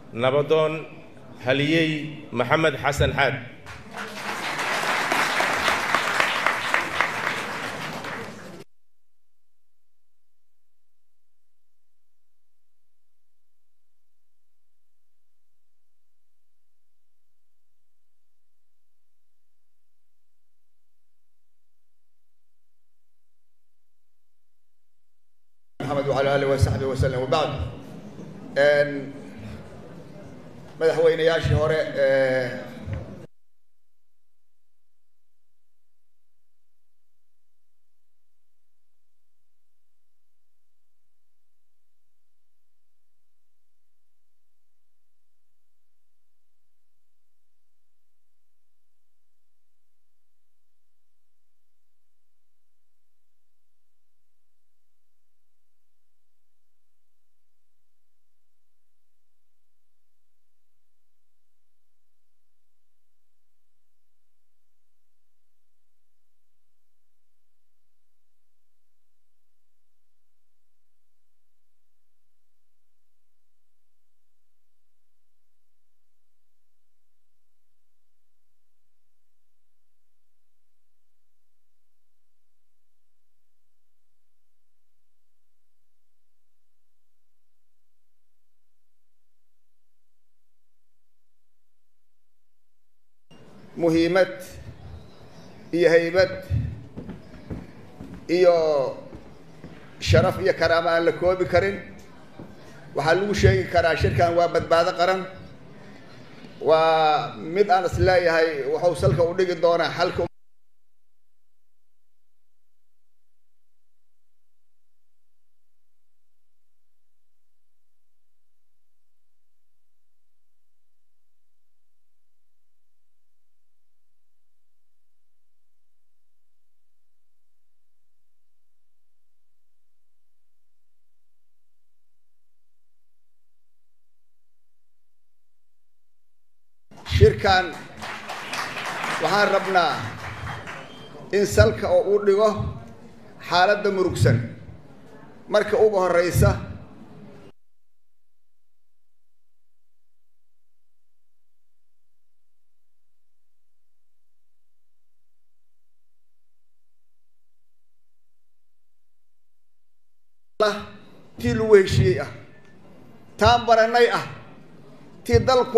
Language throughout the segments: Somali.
nabadoon haliyey maxamed xasan xaad محمد وعلى آله وصحبه وسلم وبعد madaxweynayaashii hore ee muhiimad iyo haybad iyo sharaf iyo karaamo aan la koobi karin waxaa lagu sheegi karaa shirkan waa badbaado qaran waa mid aan is leeyahay wuxuu salka u dhigi doonaa xalka shirkan waxaan rabnaa in salka oo uu dhigo xaaladda murugsan marka ugu horeysa tii lagu heshiiyey ah taan baranay ah tii dalku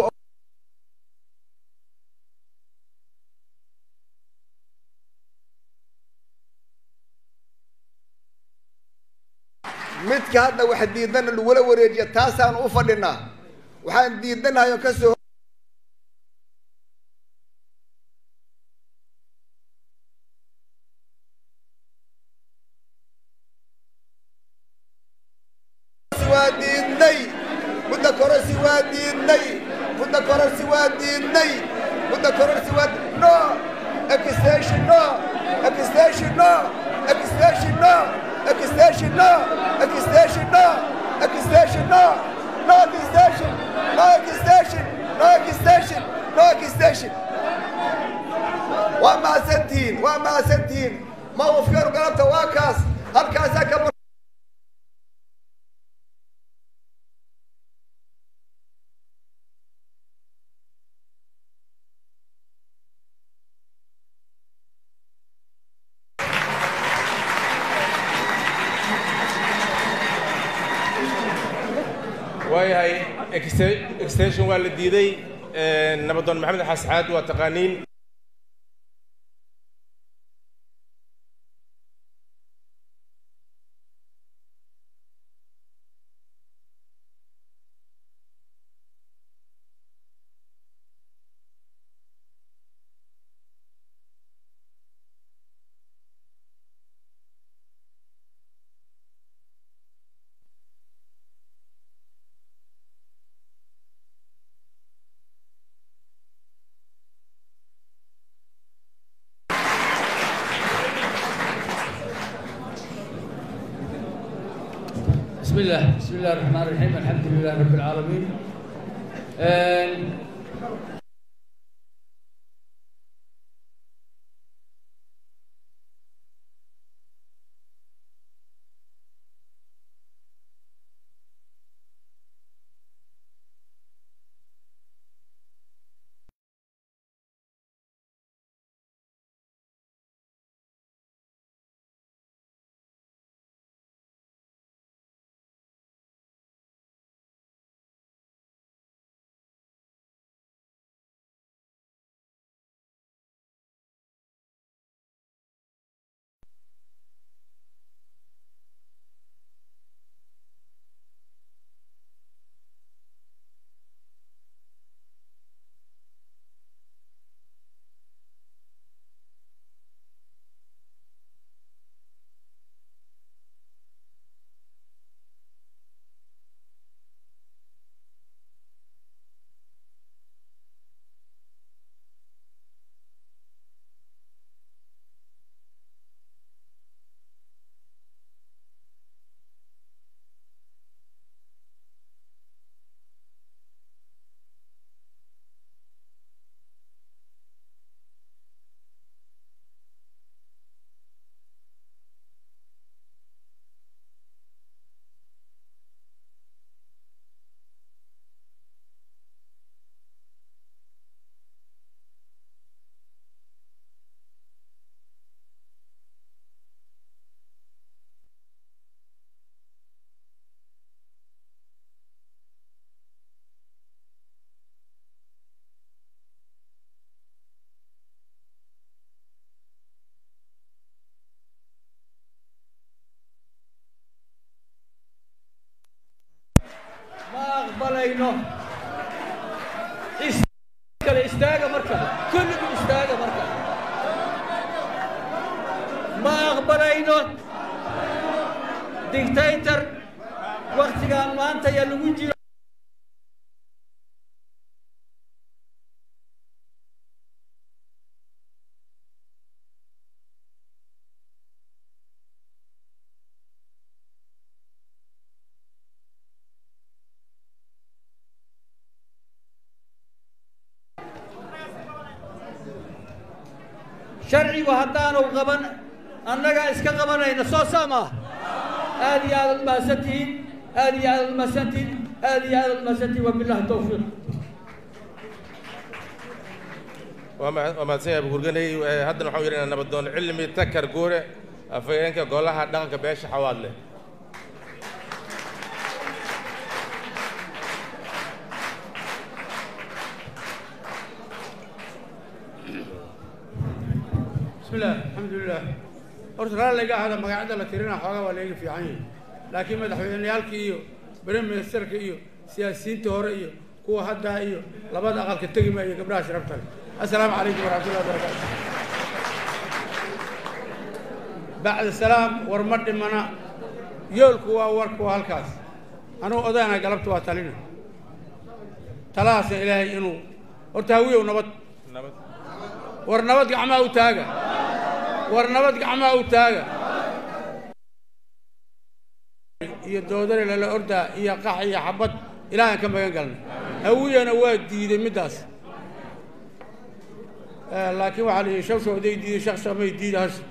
midka hadda wax diidana lagula wareejiya taasaan u fadhinaa waxaan diidanahay oo ka soo waa diidnay mudda kororsi waa diidnay mudda kororsi waa diidnay mudda kororsi waa no extension no extension no extension no extension no extension no extension no no extension no extension no extension no extension waa mahadsantihiin waa mahadsantihiin mawqifkeenu galabta waa kaas halkaasaa ka waayahay ext- extension waa la diiday nabadoon maxamed xasxaad waa taqaaniin بسم الله بسم الله الرحمن الرحيم الحمد لله رب العالمين آه، kale istaaga mar kale kulligu istaaga mar kale ma aqbalayno dictator wakhtigaan maanta yaa lagu jiro sharcigu haddaanu qaban annagaa iska qabanayna soo saa maaha aad iyo aad umahadsantihiin aad iyo aad umahadsantihiin aad iyo aad umahadsantihiin wabillahi tawfiiq waa ma- waa mahadsan yahay bukurganey Eh, haddana waxaan yidhi inaan nabadoon cilmi takar guure afhayeenka golaha dhaqanka beesha xawaadle بسم الله الحمد لله horta raalliga ahada magacyada la tirina xoogaa waa layga fiican yahay laakiin madaxweyneyaalka iyo prime ministerka iyo siyaasiyiinta hore iyo kuwa haddaa iyo labada aqalka tegi maayo gabdhaha sharafta leh assalaamu calaykum waraxmatullahi wabarakaatu bacda salaam war ma dhimana yoolku waa warku waa halkaas anugu odayna galabta waa talina talahaasna ilaahay inuu horta hawiyow nabad nabad war nabad gacmaha u taaga war nabad gacmaha u taaga iyo doodare lala ordaa iyo qax iyo xabad ilaahan ka magan galnay hawiyana waa diiday middaas Eh, laakiin waxaa la yidhi shawshawday diiday shakshamay diida hasha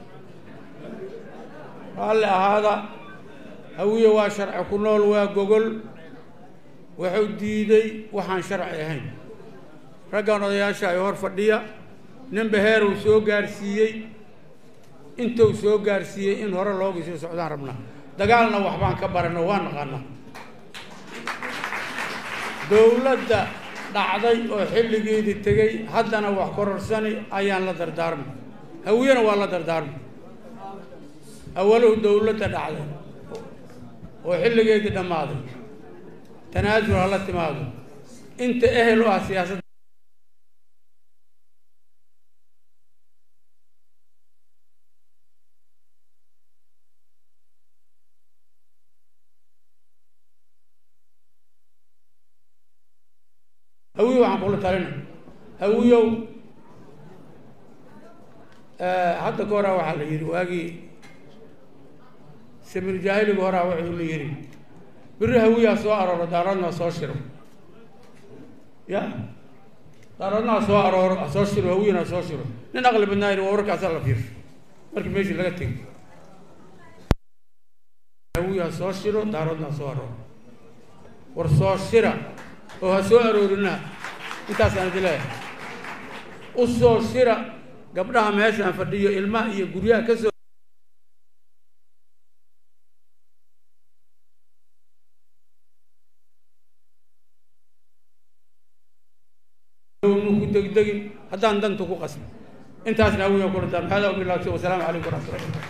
raalli ahaada hawiye waa sharci ku nool waa gogol wuxuu diiday waxaan sharci ahayn raggan odayaasha ay hor fadhiya nin beheer uu soo gaarsiiyey intuu soo gaarsiiyey in hore looga sii socdaan rabnaa dagaalna waxbaan ka barano waa naqaanaa dowladda dhacday oo xilligeedii tegey haddana wax kororsani ayaan la dardaarmay hawiyena waa la dardaarmay awaluhu dowladda dhacday oo xilligeedii dhammaaday tanaasul hala timaado inta ehel u ah siyaasadda hawiyow waxaan kula talina hawiyow hadda ka horaa waxaa la yidhi waagii samir jaahiliga horaa wuxuu la yidhi biri hawiyaa soo arooro daaradna soo shiro ya daaradna ha soo arooro ha soo shiro hawiyana ha soo shiro nin aqli badnaa yidhi waa warkaasaa la fiirsho markii meeshii laga tegay hawiya ha soo shiro daaradna ha soo arooro war soo shira oo ha soo aroorina intaasaan idin leeyahay u soo shira gabdhaha meeshaan fadhiyo ilmaha iyo guryaha ka soo nu ku degdegin haddaan danta ku qasbi intaasna awiya kula taan hada wabillahi tawfiiq wasalaamu calaykum waraxmatullahi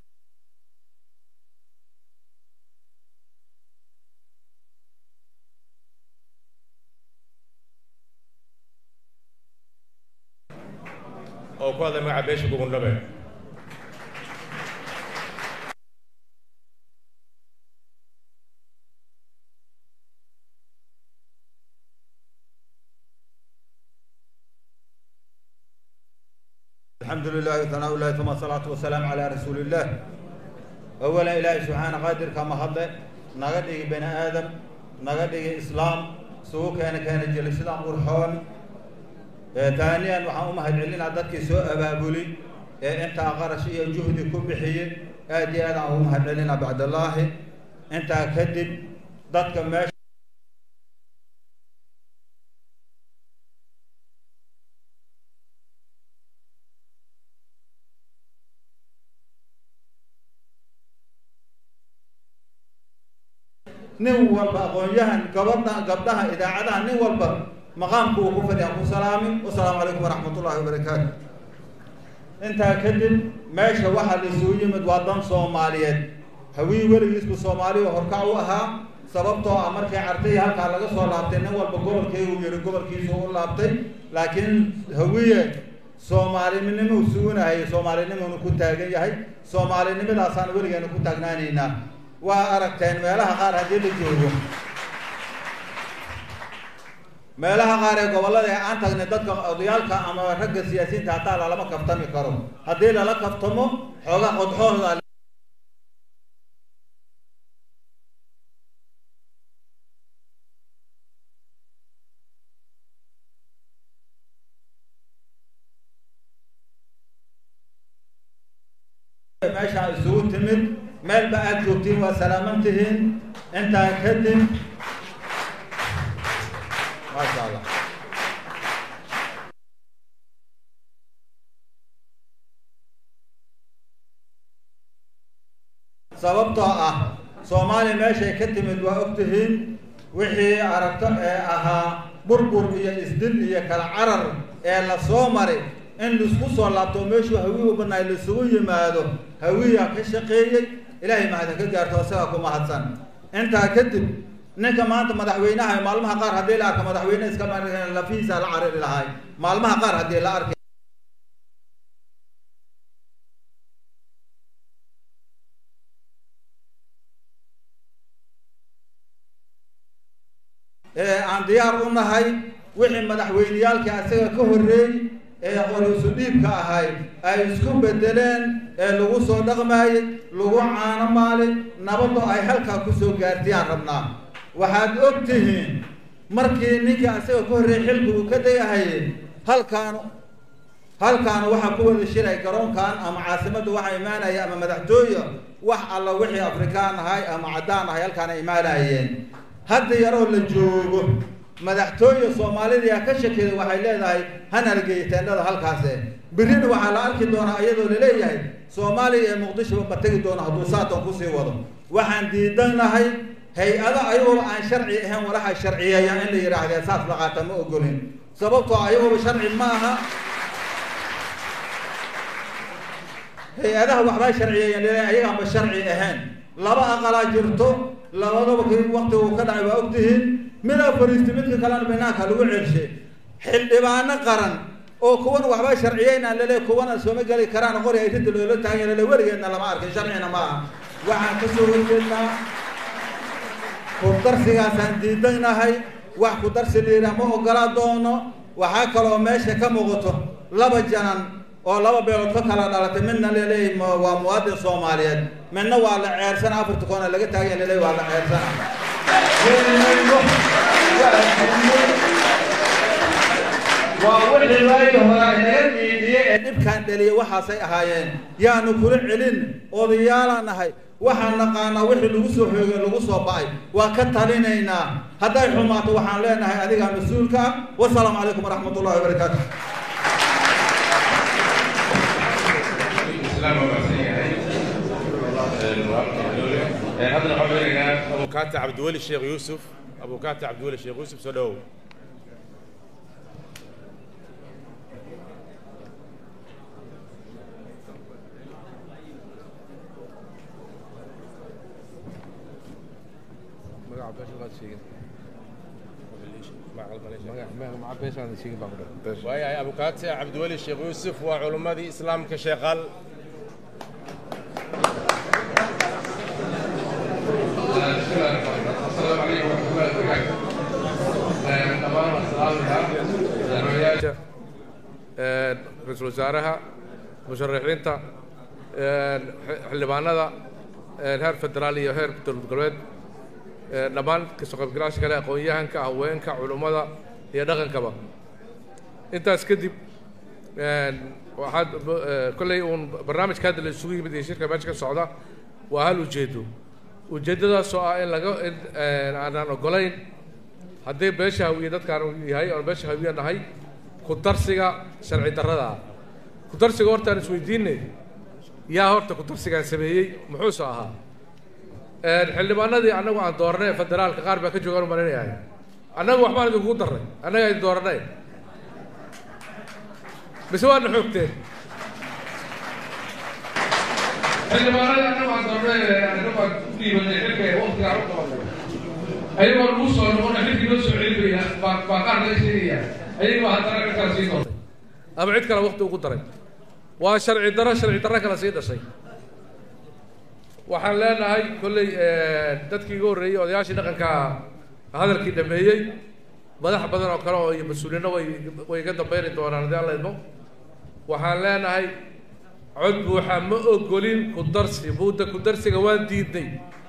oo ku hadlay magaca beesha gugundhabe الحمد لله وثناء الله ثم الصلاة والسلام على رسول الله أولا إلهي سبحانه قادر كما هذا نغدي بني آدم نغدي إسلام سوء كان كان جل الإسلام قرحون ثانيا وحا أمهد علينا عددك سوء أبابولي أنت أغرش إيا جهدي كبحي آدي هذا أمهد علينا بعد الله أنت كذب ضدك ماشي nin walba aqoon-yahan gabadha gabdhaha idaacadaha nin walba maqaamku uu ku fadhiya ku salaami wasalaamu calaykum waraxmat ullahi wabarakaatu intaa kadib meesha waxaa la isugu yimid waa dan soomaaliyeed hawii weligiisku soomaaliya horkac u ahaa sababtoo ah markii cartay halkaa laga soo laabtay nin walba gobolkii uu yihi gobolkiisu u laabtay laakiin hawiye soomaalinimo sugunahay soomaalinimonu ku taagan yahay soomaalinimadaasaan weligeena ku taagnaanaynaa waa aragteen meelaha qaar haddii la joogo meelaha qaar ee gobollada ee aan tagnay dadka odayaalka ama ragga siyaasiyiinta hataa lalama kaftami karo haddii lala kaftamo xoogaa qodxooda meeshaa isugu timid meelba aad joogtiin waa salaaman tihiin intaa kadib maasha allah sababtoo ah soomaaliya meeshay ka timid waa og tihiin wixii aragto ee ahaa burbur iyo isdil iyo kala carar ee la soo maray in laisku soo laabto meeshuu hawi u banaay laisugu yimaado hawiya ka shaqeeyey ilaahay mahadin ka gaarto isagaa ku mahadsan intaa kadib ninka maanta madaxweynaha maalmaha qaar haddii la arka madaxweyne iska lafihiisa la cariri lahay maalmaha qaar haddii la arkay ee aan diyaar u nahay wixii madaxweyneyaalkii asaga ka horreeyey ee qorisu dhiibka ahay ay isku bedeleen ee lagu soo dhaqmaayey lagu caano maalin nabaddo ay halkaa kusoo gaartiyaan rabnaa waxaad og tihiin markii ninkii asaga ka horreeyey xilku uu ka dayahayey halkaan halkaan waxaa ku wada shiray garoonkan ama caasimadda waxaa imaanaya ama madaxtooya wax alla wixii afrikaan ahay ama caddaan ahay halkaana imaanayeen hadda yaroo la joogo madaxtooye soomaalida ka shakeeda waxay leedahay hanalgeeya teendhada halkaase birina waxaa la arki doonaa iyadoo laleeyahay soomaaliya ee muqdishoba ma tegi doono hadduu saatan kusii wado waxaan diidanahay hay-ado ayagooba aan sharci ahayn walaxa sharciyeeya in la yidhaahdee saas la qaata ma ogolin sababtoo ayagooba sharci ma aha hay-adaha waxbaa sharciyeeyan laleeyahay ayagaanba sharci ahayn laba aqalaa jirto labadaba k wakti uu ka dhacay waa ogtihiin midaa fariistay midka kalena banaanka lagu celshay xildhibaano qaran oo kuwan waxba sharciyeynaan lale kuwana sooma geli karaan qori ay rinta loola taaganya lale weligeedna lama arkin sharcina ma aha waxaan kasoo horjeednaa kudarsigaasaan diidanahay wax kudarsi liira ma ogolaa doono waxaa kaloo meesha ka muuqato laba janan oo laba beelood ka kala dhalatay midna laleeyahy waa muwaadin soomaaliyeed midna waa la ceersana afarta koona laga taaganya laleeyahy waa la ceersana waa wixii waagi hore inaga diidiyey ee dhibkaan dhaliyay waxaasay ahaayeen yaanu kula celin odayaalaan nahay waxaan naqaanaa wixii lagu soo hoogay lagu soo ba'ay waa ka talinaynaa hadday xumaato waxaan leenahay adigaa mas-uulka ah wasalaamu calaykum waraxmat ullahi wabarakaatu haddana waxaan weynaynaa abukaata cabdiweli sheekh yuusuf abukaata cabdiweli sheekh yuusuf soo dhowow waayahay abukaate cabdiweli sheekh yuusuf waa culummadii islaamka sheeqal السلام عليكم ورحمة الله وبركاته. دمان السلام ra-iisul wasaaraha musharaxiinta xildhibaanada heer federaal iyo heer dowlad goboleed dhammaan kasoo qaybgalaasha kale aqoon-yahanka haweenka culummada iyo dhaqankaba intaas kadib waxaad kolley uun barnaamijka hadda la isugu yimid iyo shirka meesha ka socda waa hal ujeedo ujeeddadaas oo ah in laga in aanaan ogolayn haddii beesha hawiye dadkaan yahay oon beesha hawiye nahay ku darsiga sharci darrada ah ku darsiga hortaan isweydiinay yaa horta ku darsigaan sameeyey muxuuse ahaa xildhibaanadii annagu aan dooranay federaalka qaar baa ka joogaan u malinayahay annagu waxbaan idinkugu darray annaga idin dooranay mise waadna xoogteen xildhibaanada annagu aan doornay annagu aan ku dhiibanay xilka waqtigaan u qabanay ayagoo lagu soo noqon xilkii loo soo celinaya baa baa qaar laga sheegaya ayagoo haddana cid kala sii doortay ama cid kale waqti ugu daray waa sharci daro sharci darro kale sii dhashay waxaan leenahay kolley dadkii iga horreeyey odayaashii dhaqanka hadalkii dhameeyey madax badan oo kale oo iyo mas-uuliyiinna way way iga dambayni doonaan haddii alla idmo waxaan leenahay cod buuxa ma ogolin ku darsi buudda ku darsiga waan diidnay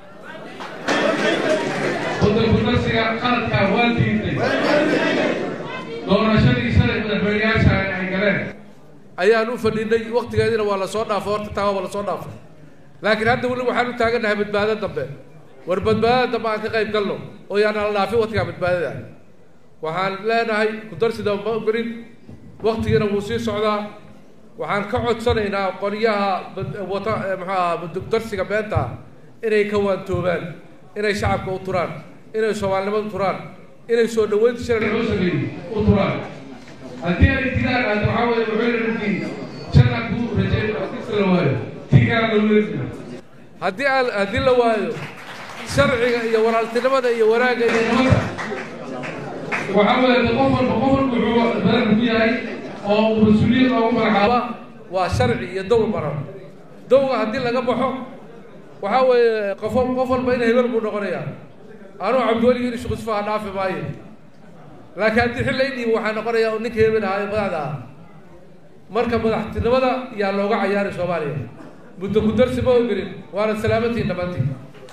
wadda kudarsiga qaladkaa waa diiday doorashadii shalay madaxweyneyaasha ay galeen ayaan u fadhinay waktigeediina waa lasoo dhaafay horta taa waa lasoo dhaafay laakiin hadda weli waxaan u taagannahay badbaado dambe war badbaadada dambe aan ka qayb galno oo yaan ala dhaafin waktigaa badbaadada waxaan leenahay kudarsida ma ogolin waktigiina wuu sii socdaa waxaan ka codsanaynaa qolyaha wata muxuu ahaa darsiga beenta inay ka waantoobaan inay shacabka u turaan inay soomaalinimada turaan inay soo dhaweynta shirka loo sameeyey u turaan haddii ay tiraan aad waxaa weeye wuxuu yidhi janna kuu rajeey kisa la waayo tii kala la weerina haddii aan haddii la waayo sharciga iyo walaaltinimada iyo wanaagga iyo nabadda waxaa weeye qof walba qof walba wuxuu badan ku yahay oo uu mas-uuliyad loogu magacaabo waa sharci iyo dowl maran dowga haddii laga baxo waxaa weeye qof qof walba in hebel buu noqonayaa anuu cabdiweli in shuqusfaha dhaafi maayo laakiin haddii xil lay dhiibo waxaa noqonayaa ninka hebel ahaa ee madaxda ah marka madaxtinimada yaa looga cayaari soomaaliya muddo ku darsi ma ogelin waana salaamantiin dhammaantiin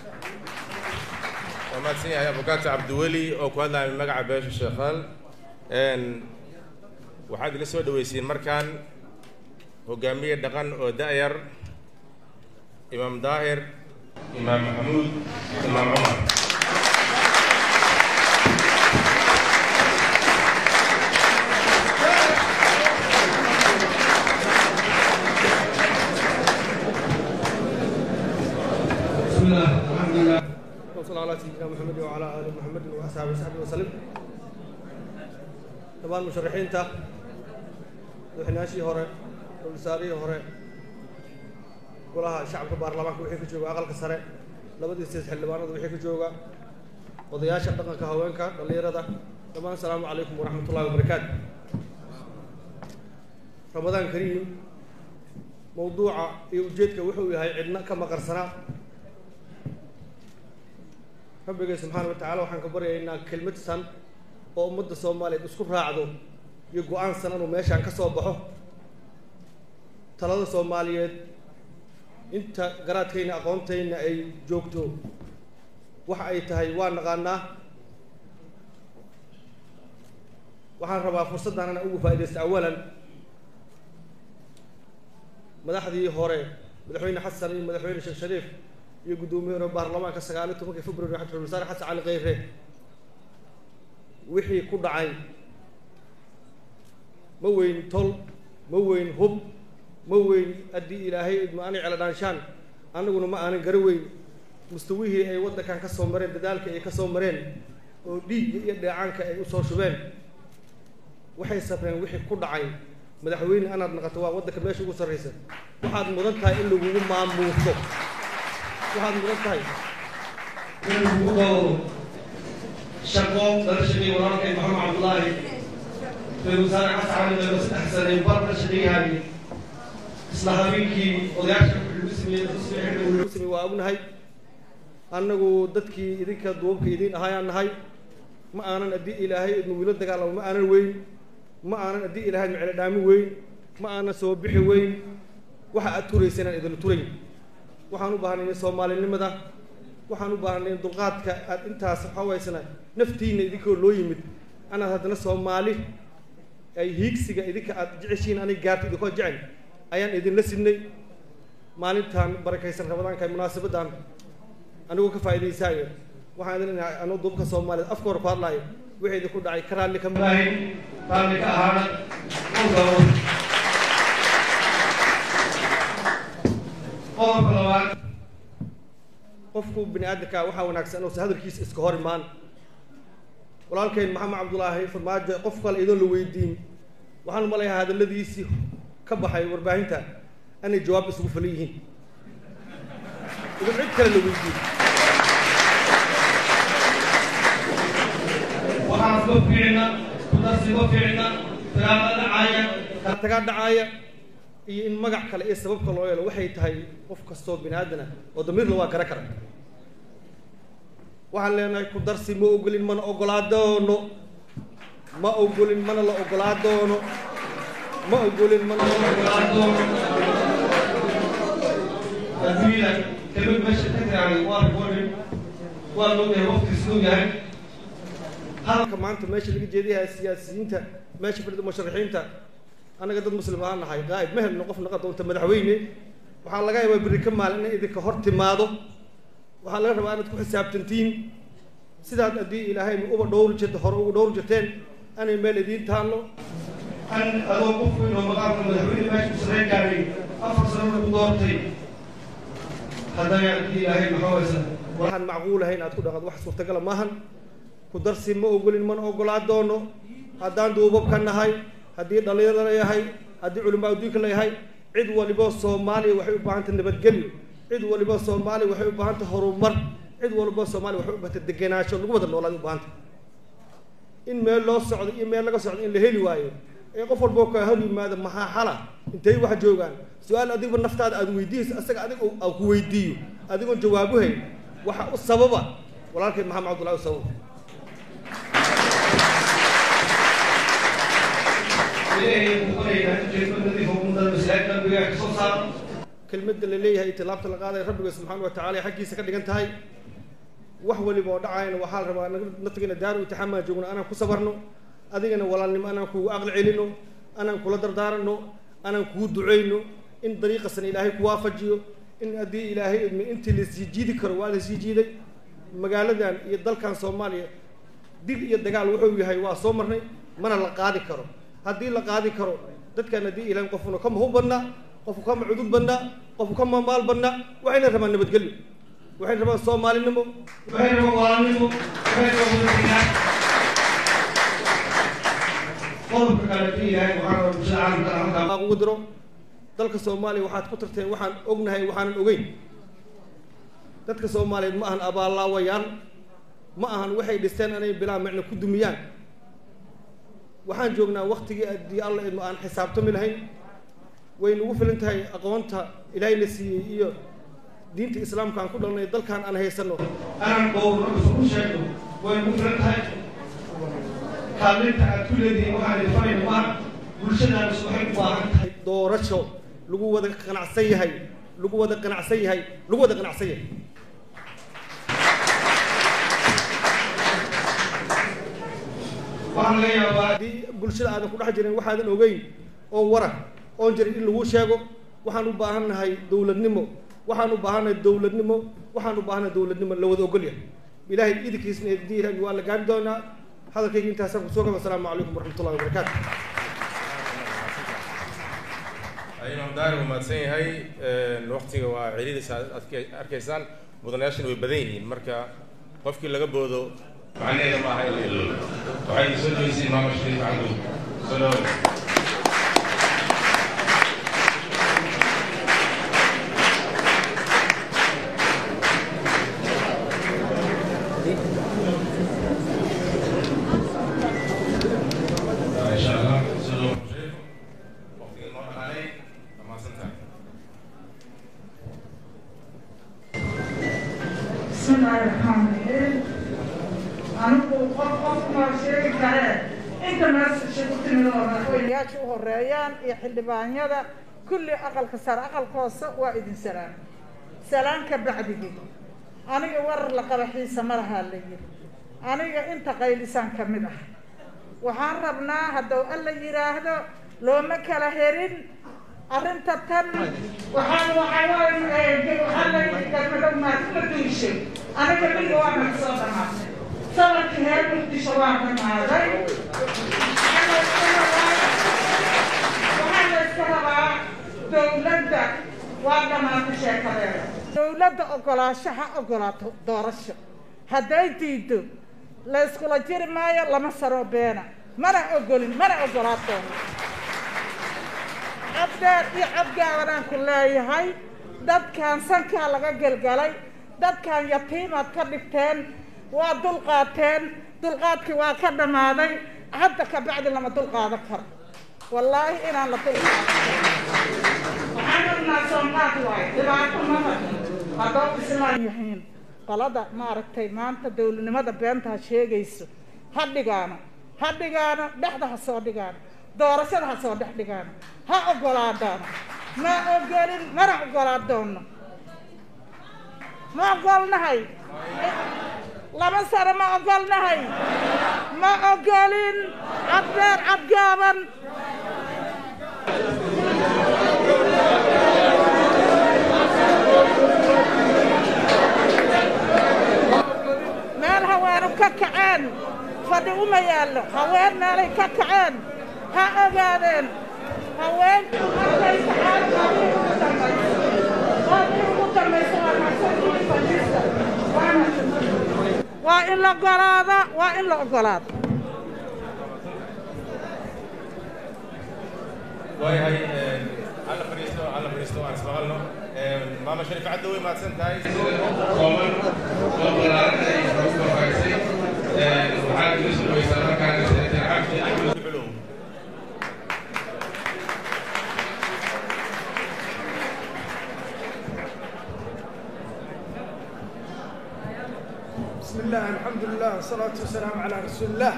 waa mahadsan yahay abukaata cabdiweli oo ku hadlaya magaca beesha sheekhaal waxaad ila soo dhaweysiin markaan hogaamiye dhaqan oo da-yar imaam daahir imaam maxamuud imaam cumar بسم الله الحمد لله وصلى على سيدنا محمد وعلى ال محمد واصحابه وصحبه وسلم طبعا مشرحينتا madaxweynayaashii hore dowlasaarihii hore golaha shacabka baarlamaanka wixii ka jooga aqalka sare labadii sideed xildhibaanada wixii ka jooga odayaasha dhaqanka haweenka dhallinyarada dhammaan asalaamu calaykum waraxmat ullahi wabarakaatu ramadaan kariim mawduuca iyo ujeedka wuxuu yahay cidna ka maqarsanaa rabbigay subxaana wa tacala waxaan ka baryaynaa kelmad san oo ummadda soomaaliyeed isku raacdo iyo go-aan san inuu meeshaan ka soo baxo talada soomaaliyeed inta garaadkayna aqoontayna ay joogto waxa ay tahay waa naqaanaa waxaan rabaa fursaddan inaan ugu faaidaysta awalan madaxdii hore madaxweyne xasan iyo madaxweyne sheekh shariif iyo guddoomiye baarlamaanka sagaaliyo tobankii february xasan wasaare xasan cali kheyre wixii ku dhacay ma weyn tol ma weyn hub ma weyn haddii ilaahay ma aanay celadhaanshaan annaguna ma aanan gara weyn mustawihii ay waddankan ka soo mareen dadaalka ay ka soo mareen oo dhiigga iyo dheecaanka ay usoo shubeen waxay sabreen wixii ku dhacay madaxweyne anaad naqato waa waddanka meesha ugu sarraysa waxaad mudan tahay in lagugu maamuuso waxaad mudan tahay in lagugu dowro shaqo dala shaqeeye walaalkay maxamed cabdullaahi ra-isul wasaare xasan cali meelo saddex sane bar la shaqeeyahay isla habeenkii odayaasha lagu sameeyey lagu sameeyey waa ognahay annagu dadkii idinka duubka idin ahaayaan nahay ma aanan haddii ilaahay idnu wiilo dagaalamo ma aanan weyn ma aanan haddii ilaahay macelo dhaami weyn ma aanan soo bixi weyn waxa aad turaysa inaan idinla turayn waxaan u baahnay soomaalinimada waxaan u baahnay dulqaadka aad intaas waxawaysana naftiina idinkoo loo yimid anaad haddana soomaali ay hiigsiga idinka aad jeceshiin anig gaarta idinkoo jecel ayaan idinla sidnay maalintan barakaysan ramadaanka munaasabaddan anigoo ka faa'idaysaayo waxaan idin inahay anuu duubka soomaaliyeed afka hor ku hadlaayo wixii idinku dhacay ka raalli ka maahin raalli ka ahaana qodobka labaad qofku bini aadamka waxaa wanaagsan inuusan hadalkiisa iska hor imaan walaalkeen maxamed cabdulaahi farmaajo qof kale idoon la weydiin waxaan umalayaa hadalladiisii ka baxay warbaahinta inay jawaab isugu falan yihiin idin cid kale la weydiin waxaas ma fiicna kudarsi ma fiicna dagaalla dhacaaya kala tagaa dhacaaya iyo in magac kale iyo sababka loo yeelo waxay tahay qof kastoo bini aadana oo damiirla waa gara kara waxaan leenahay ku darsi ma ogolin mana ogolaa doono ma ogolin mana la ogolaa doono ma ogolin mana la ogolaa doono adduunyada kelmad meesha ka tiraahday waa recording waa loo yahay waqtigiis loo yahay halka maanta meesha laga jeediyahay siyaasiyiinta meesha fadhida musharaxiinta annaga dad muslim aan nahay qaa'ib ma helno qof naqa doonta madaxweyne waxaa laga yaabaa berri ka maalin inay idinka hor timaado waxaa laga rabaa inaad ku xisaabtantiin sidaad haddii ilaahay uba dhowr jirta hore ugu dhowr jirteen anay meel idiin taallo an adoo qof weyn oo maqaamka madaxweyne meesha ku sareen gaaray afar sano lagu doortay haddana haddii ilaahay maxaa waysa waxaan macquul ahayn aad ku dhaqad wax suurtagala maahan ku darsi ma ogolin mana ogolaa doono haddaan duubabka nahay haddii dhallinyarada la yahay haddii culimaa adduunka la yahay cid waliba soomaaliya waxay u baahantay nabadgelyo cid waliba soomaaliya waxay u baahantay horumar cid waliba soomaaliya waxay u baahantay degenaansho lagu wada noolaad u baahantay in meel loo socdo iyo meel laga socdo in la heli waayo ee qof walboo kaa hor yimaado maxaa xala intay wax joogaan su-aal adigba naftaada aad weydiiyeyso asaga adig aa ku weydiiyo adigoon jawaabuhayn waxa u sababa walaalkay maxamed cabdullahi u sababa kelmadda la leeyahay itilaabta la qaadaya rabbiga subxaana wa tacala xaggiisa ka dhigan tahay wax waliba oo dhacayna waxaa la rabaa naftigana daaru itixaamaan joogno anaan ku sabarno adigana walaalnimo anaan kugu aqli celino anaan kula dardaarano anaan kugu duceyno in dariiqasan ilaahay ku waafajiyo in haddii ilaahay idmi intii lasii jiidi karo waa lasii jiiday magaaladan iyo dalkan soomaaliya dil iyo dagaal wuxuu yahay waa soo marnay mana la qaadi karo haddii la qaadi karo dadkan haddii ilahay qofuna kama hub badnaa qofku kama cudud badnaa qofku kama maal badnaa waxayna rabaan nabadgelyo waxay rabaan soomaalinimo waxay rabaan walaalnimo waxay rabaan wadadegaan qodobka kale haddii ilaahay waxaa rabaa bulshada caalamka halkaa ugu diro dalka soomaaliya waxaad ku tarteen waxaan ognahay waxaanan ogeyn dadka soomaaliyeed ma ahan abaallaawayaal ma ahan waxay dhisteen anay bilaa micno ku dumiyaan waxaan joognaa waktigii haddii alla idmo aan xisaabtami lahayn way nagu filan tahay aqoonta ilaahayna siiyey iyo diinta islaamka aan ku dhalnay dalkan aan haysano anaan dhowrno isugu sheegno way nagu filan tahay kaalinta aad ku leedihiin waxaan ifanayno maa bulshadaanus waxay u baahan tahay doorasho lagu wada qanacsan yahay lagu wada qanacsan yahay lagu wada qanacsan yahay waxaa laga yaabaa haddii bulshada aadan ku dhex jirin waxaadan ogeyn oo wara oon jirin in lagu sheego waxaan u baahannahay dowladnimo waxaan u baahannahay dowladnimo waxaan u baahannahay dowladnimo la wada ogolyahay ilaahay idinkiisna eediiran waa la gaari doonaa hadalkayga intaasaan kusoo gaba asalaamu calaykum waraxmat ullahi wabarakaatu imaam daari waa mahadsan yahay waktiga waa celidiisa aad arkaysaan mudanayaashana way badan yihiin marka qofkii laga boodo macnaheeda maaha in la iloobo waxay soo dhaweysay imaam shariif cabdu soo dhawo insha allah soo dhawo shariif waqtiga noo dhaqaalay dhammaadsan tahay بسم الله الرحمن الرحيم anigu qof qof ma sheegi karee inta meesha ku timid oo madaxweynayaasha u horeeyaan iyo xildhibaanyada kulli aqalka sare aqalka hoose waa idin salaan salaan ka bacdigii aniga warar la qaba xiisa ma lahaa la yiri aniga inta qaylisaan ka mid ah waxaan rabnaa hadduu alla yidhaahdo looma kala herin arrinta tan waxaan waxaa la yidhi galmadow maadma duishay aniga dhiga waa naga soo dhamaatay sanadkii heer muqdisho waa dhamaaday waxaa la iska rabaa dowladda waa dhamaatay sheekadeeda dowladda ogolaashaha ogolaato doorasho hadday diido la iskula jiri maayo lama saro beena mana ogolin mana ogolaato cabdeer iyo cabgaabanaan ku leeyahay dadkan sankaa laga gelgalay dadkan yatiimaad ka dhigteen waa dulqaateen dulqaadkii waa ka dhammaaday hadda ka bacdi lama dulqaadan karo wallaahi inaan la dulqaadan waxaan rabnaa soonqaad waayo dhibaato maba haddoo islaan yihiin qolada maaragtay maanta dowladnimada beenta ha sheegayso ha dhigaano ha dhigaano dhexda ha soo dhigaano doorashada ha soo dhex dhigaano ha ogolaadaano ma ogolin mana ogolaa doono ma ogolnahay laba sano ma ogolnahay ma ogolin caddeer cadgaaban meel haweenu ka kaceen fadhi uma yaallo haween meelay ka kaceen ha ogaadeen haweenku markay kacaan qaadii ugu dambayso qaadii ugu dambayso waa maxsuulkii fadhiista waana waa in la ogolaada waa in la ogolaada waayahay alla fadhiisto alla fadhiisto aan ismaqalno maama sharif cadda way mahadsan tahay kooban oo ballaaran ay nagu korfaysay waxaad iga soo dhaweysaa markaan xabsi axmed bilow بسم الله الحمد لله والصلاة والسلام على رسول الله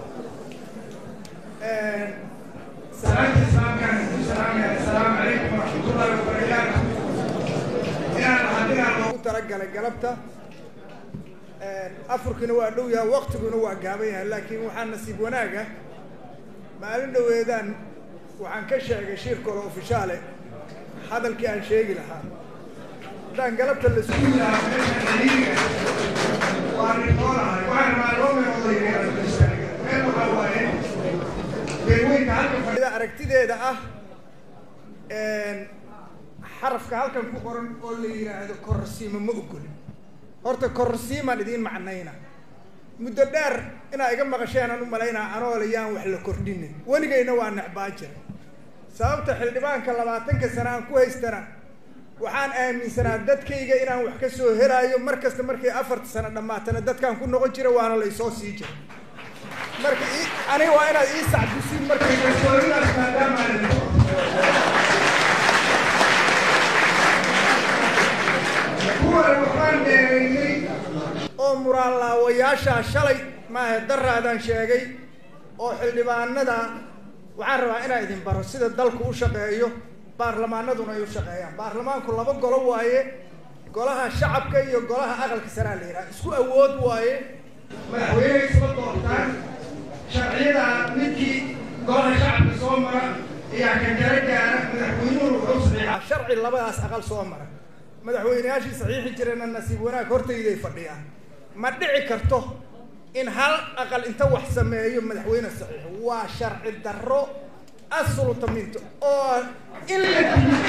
سلام السلام كان السلام السلام عليكم ورحمة الله وبركاته إن حدنا لو ترجل قلبته أفركنا وأدويا وقتنا وأجابيها لكن وحنا نسيب وناقة ما لنا ويدان وعن كشة شير كله في شالة هذا الكيان شيء لها دان قلبت الاسبوع aragtideeda ah xarafka halkan ku qoran oo la yidhaahdo kororsiima ma ogolin horta kororsiimaan idiin macnayna muddo dheer inaa iga maqasheen aan u malaynaa anoole yaan wax la kordhinin weligayna waa necbaa jira sababta xildhibaanka labaatanka sana aan ku haystana waxaan aaminsanaa dadkayga inaan wax ka soo helaayo mar kasta markay afarta sano dhammaatana dadkaan ku noqon jira waana la isoo sii jira marka aniga waa inaad ii sacdusiin markay kalsoonidaas maadaama kuwan waxaan dheereeyey oo muraalaawayaashaa shalay maahe daraadaan sheegay oo xildhibaanada waxaan rabaa inaan idin baro sida dalku u shaqeeyo baarlamaanaduna ay u shaqeeyaan baarlamaanku laba golo waaye golaha shacabka iyo golaha aqalka saraa la yidhaha isku awood waaye madaxweynehay isla doortaan sharciyada midkii golaha shacabka soo mara ayaa ka jara gaara madaxweynuhuna wuxuu saxiixaa sharci labadaas aqal soo mara madaxweyneyaashii saxiixi jireenna nasiib wanaag hortayday fadhiyaan ma dhici karto in hal aqal inta wax sameeyo madaxweyne saxiixo waa sharci darro assulutaminto oo in la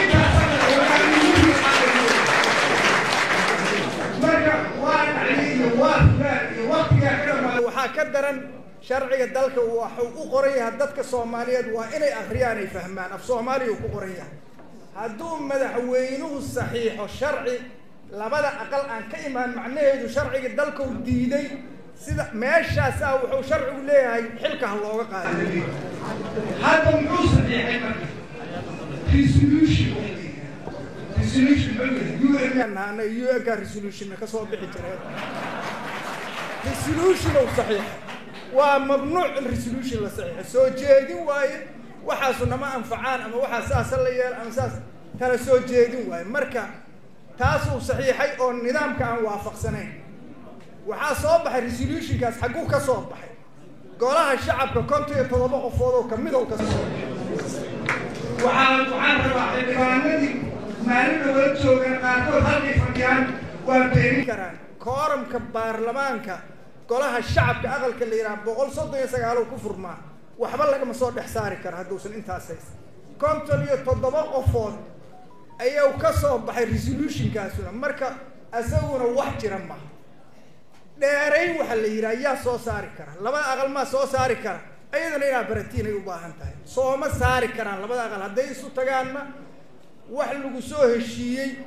marka waa dhacday iyo waa fulaan iyo waktigaa ka dhamaada waxaa ka daran sharciga dalka waxuu u qoran yahay dadka soomaaliyeed waa inay akhriyaan ay fahmaan af soomaaliya uu ku qoran yahay hadduu madaxweynuhu saxiixo sharci labada aqal aan ka imaan macnaheedu sharciga dalka u diiday sida meeshaasaa wuxuu sharcigu leeyahay xilka ha looga qaaday hadda muxuu saxiixay marka resolution resolution ana un-ka resolution ka soo bixi jireen resolution ou saxiixay waa mamnuuc in resolution la saxiixo soo jeedin waaye waxaasu nama anfacaan ama waxaa saasa la yeel ama saas kala soo jeedin waaye marka taasuu saxiixay oo nidaamka aan waafaqsanayn waxaa soo baxay resolutionkaas xagguu ka soo baxay golaha shacabka konton iyo toddoba qofood oo kamid oo ka soo waxaan waxaan rabaa xildhibaanadii maalin dhawala joogaan qaarkood halkay fadhiyaan waa beenin karaan kooramka baarlamaanka golaha shacabka aqalka la yidhaha boqol soddon iyo sagaalo ku furmaa waxba lagama soo dhex saari kara hadduusan intaas haysan konton iyo toddoba qofood ayuu ka soo baxay resolutionkaasuna marka isaguna wax jira maha dheerayn waxaa la yidhaha yaa soo saari kara labada aqal maa soo saari kara iyadana inaa baratiin ay u baahan tahay sooma saari karaan labada aqal hadday isu tagaanna wax lagu soo heshiiyey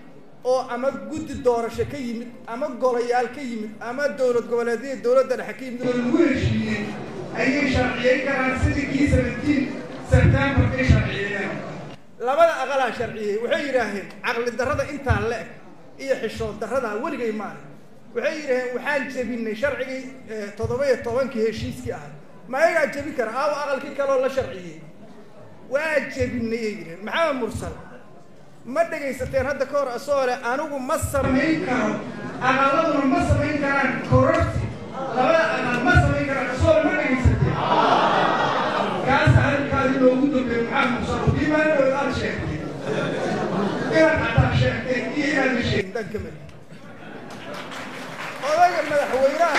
oo ama guddi doorasho ka yimid ama golayaal ka yimid ama dowlad goboleedyada dowladda dhexe ka yimid oo lagu heshiiyey ayay sharciyeyn karaan sidii kii seventeen september ay sharciyeeyeen labada aqalaa sharciyey waxay yidhaaheen caqli darrada intaa le eg iyo xishood darradaa weligay maaha waxay yidhaaheen waxaan jebinay sharcigii toddoba iyo tobankii heshiiskii ahay ma ayagaa jebi kara aawo aqalkii kaleoo la sharciyey waa jebinay ay yidhaheen maxamed mursal ma dhegaysateen hadda ka hor asoo leh anigu ma samayn karo aqaladuna ma samayn karaan kororti labada aqal ma samayn karaan asoo ma dhegaysateen kaasa hadalkaadi loogu dambeeyo maxamed mursal diimaanooda aad sheegtay inaad xataa sheegteen iyo inaad sheegin dan ka mid odayga madaxweynaha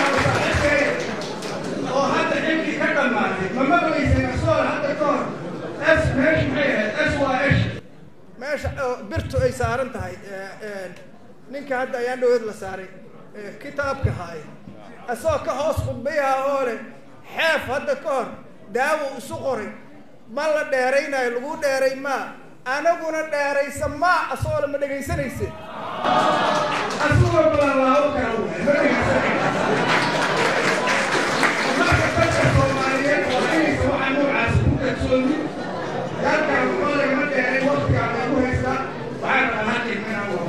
oo hadda xilkii ka dhammaatay ma maqlayseen asoo hadda ka hor s meesha maxay ahayd s waa esh meesha birtu ay saaran tahay ninka hadda ayaan dhaweed la saaray kitaabka haay asagoo ka hoos khudbayaha oo leh xeef hadda ka hor daawo isu qoray ma la dheeraynayo lagu dheeray maa anaguna dheeraysa maa asagoo le ma dhegaysanayse asigoo balalaabo kala waay ma dhegaysanaysa marka dadka soomaaliyeed waa inaysa waxa noocaas ku kalsooni dalkan waxaa lagama dheeray waktigaa lagu haystaa waxaa rabaa hadin inaan wado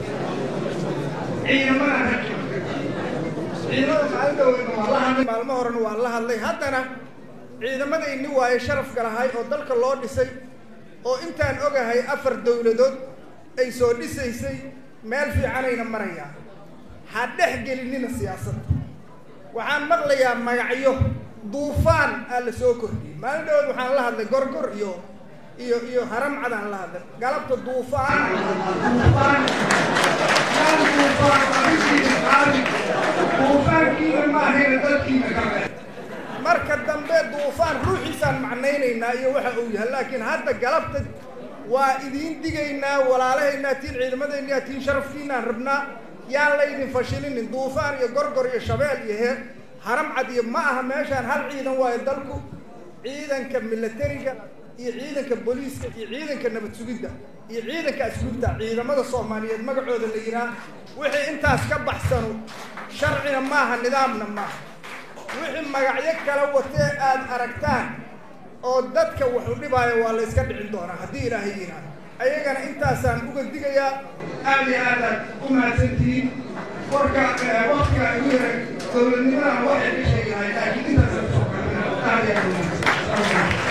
ciidamada hadin ciidamada maalin dhaweyna waa la hadlay maalmo horena waa la hadlay haddana ciidamadayni waaye sharafka lahay oo dalka loo dhisay oo intaan ogahay afar dowladood ay soo dhisaysay meel fiicanayna marayaan ha dhex gelinina siyaasadda waxaan maqlayaa magacyo duufaan aa la soo kordhiyey maalin dhawood waxaan la hadlay gorgor iyo iyo iyo haram cadaan la hadlay galabta duufaan duufaan yaan duufaan arinkiina qaadi duufaankiina maahayna dalkiina kabe marka dambe duufaan ruuxiisaan macnaynaynaa iyo waxa uu yahay laakiin hadda galabta waa idiin digaynaa walaalahaynaa tiin ciidamadayna tiin sharafkiinaan rabnaa yaan laydin fashilinin duufaan iyo gorgor iyo shabeel iyo heer haram cad iyo ma aha meeshaan hal ciidan waayo dalku ciidanka milatariga iyo ciidanka booliiska iyo ciidanka nabad sugidda iyo ciidanka asluubta ciidamada soomaaliyeed magacooda la yidhaah wixii intaas ka baxsano sharcina maaha nidaamna maaha wixii magacyo kala watee aad aragtaan oo dadka wax u dhibaayo waa la yska dhicin doonaa haddii ilaahay yidhaah ayagana intaasaan uga digayaa aad iyo aadaad u mahadsantihiin warka waktiga igu yaray dowladnimadana waxay ka sheegahay laakiin intaasaan kusoo kalina aad iyo aad u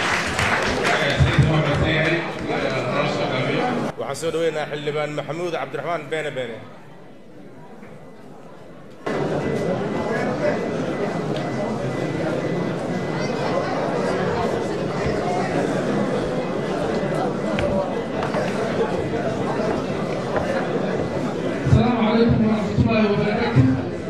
waxaan soo dhaweynayaa xildhibaan maxamuud cabdiraxmaan beene beene السلام عليكم ورحمة الله وبركاته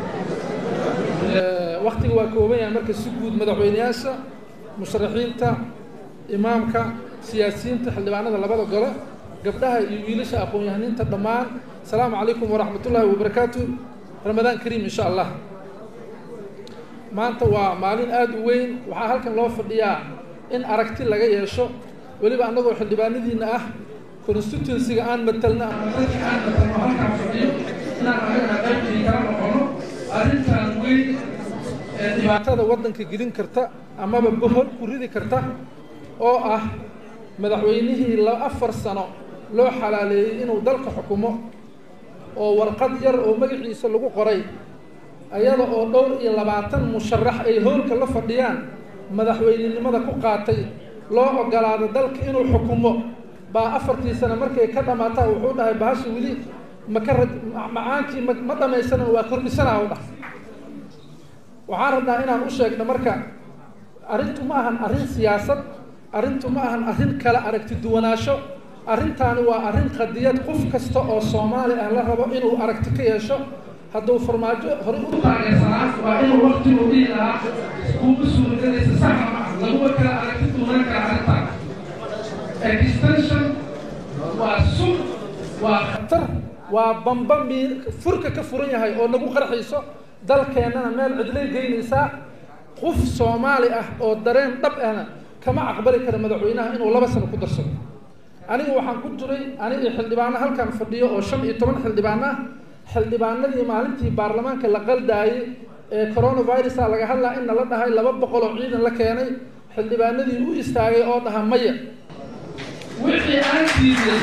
waktiga waa kooban yahay marka si guud madaxweyneyaasha musharaxiinta imaamka siyaasiyiinta xildhibaanada labada gole gabdhaha iyo wiilasha aqoon-yahaniinta dhammaan asalaamu calaykum waraxmat ullaahi wabarakaatu ramadaan kariim insha allah maanta waa maalin aada u weyn waxaa halkan loo fadhiyaa in aragti laga yeesho weliba annagoo xildhibaanadiina ah constituencyga aan matalna ama dadka aan matalno halkaan fadhiyo inaan anagana qaybtii kala noqono arrintan weyn ee dhibaatada waddanka gelin karta amaba bohol ku ridi karta oo ah madaxweynihii la afar sano loo xalaaleeyey inuu dalka xukumo oo warqad yar oo magaciisa lagu qoray ayada oo dhowr iyo labaatan musharax ay howlka la fadhiyaan madaxweynenimada ku qaatay loo ogolaado dalka inuu xukumo baa afartii sano markay ka dhammaataa wuxuu dhahay bahasha weli maka ra macaankii ma ma dhamaysanan waa kordhisanaa u dhah waxaan rabnaa inaan u sheegno marka arrintu ma ahan arrin siyaasad arrintu ma ahan arrin kala aragti duwanaansho arrintaani waa arrin qadiyad qof kasta oo soomaali ah la rabo inuu aragti ka yeesho hadduu farmaajo hore u taageersanaa waa inuu waqtigu dhihi lahaa kuuma suuragelaysa saxa ma ah laguma kala aragti duwanaan kara arrintaan extension waa sun waa khatar waa bamba mi furka ka furan yahay oo nagu qarxayso dalkeennana meel cidlay geynaysaa qof soomaali ah oo dareen dhab ahna kama aqbali kara madaxweynaha inuu laba sano ku darsado aniga waxaan ku jiray ani iyo xildhibaano halkan fadhiyo oo shan iyo toban xildhibaano ah xildhibaanadii maalintii baarlamaanka la qaldaayey ee coronavirusa laga hadlaa in nala dhahay laba boqol oo ciidan la keenay xildhibaanadii u istaagay oo dhaha maya wixii aan diiday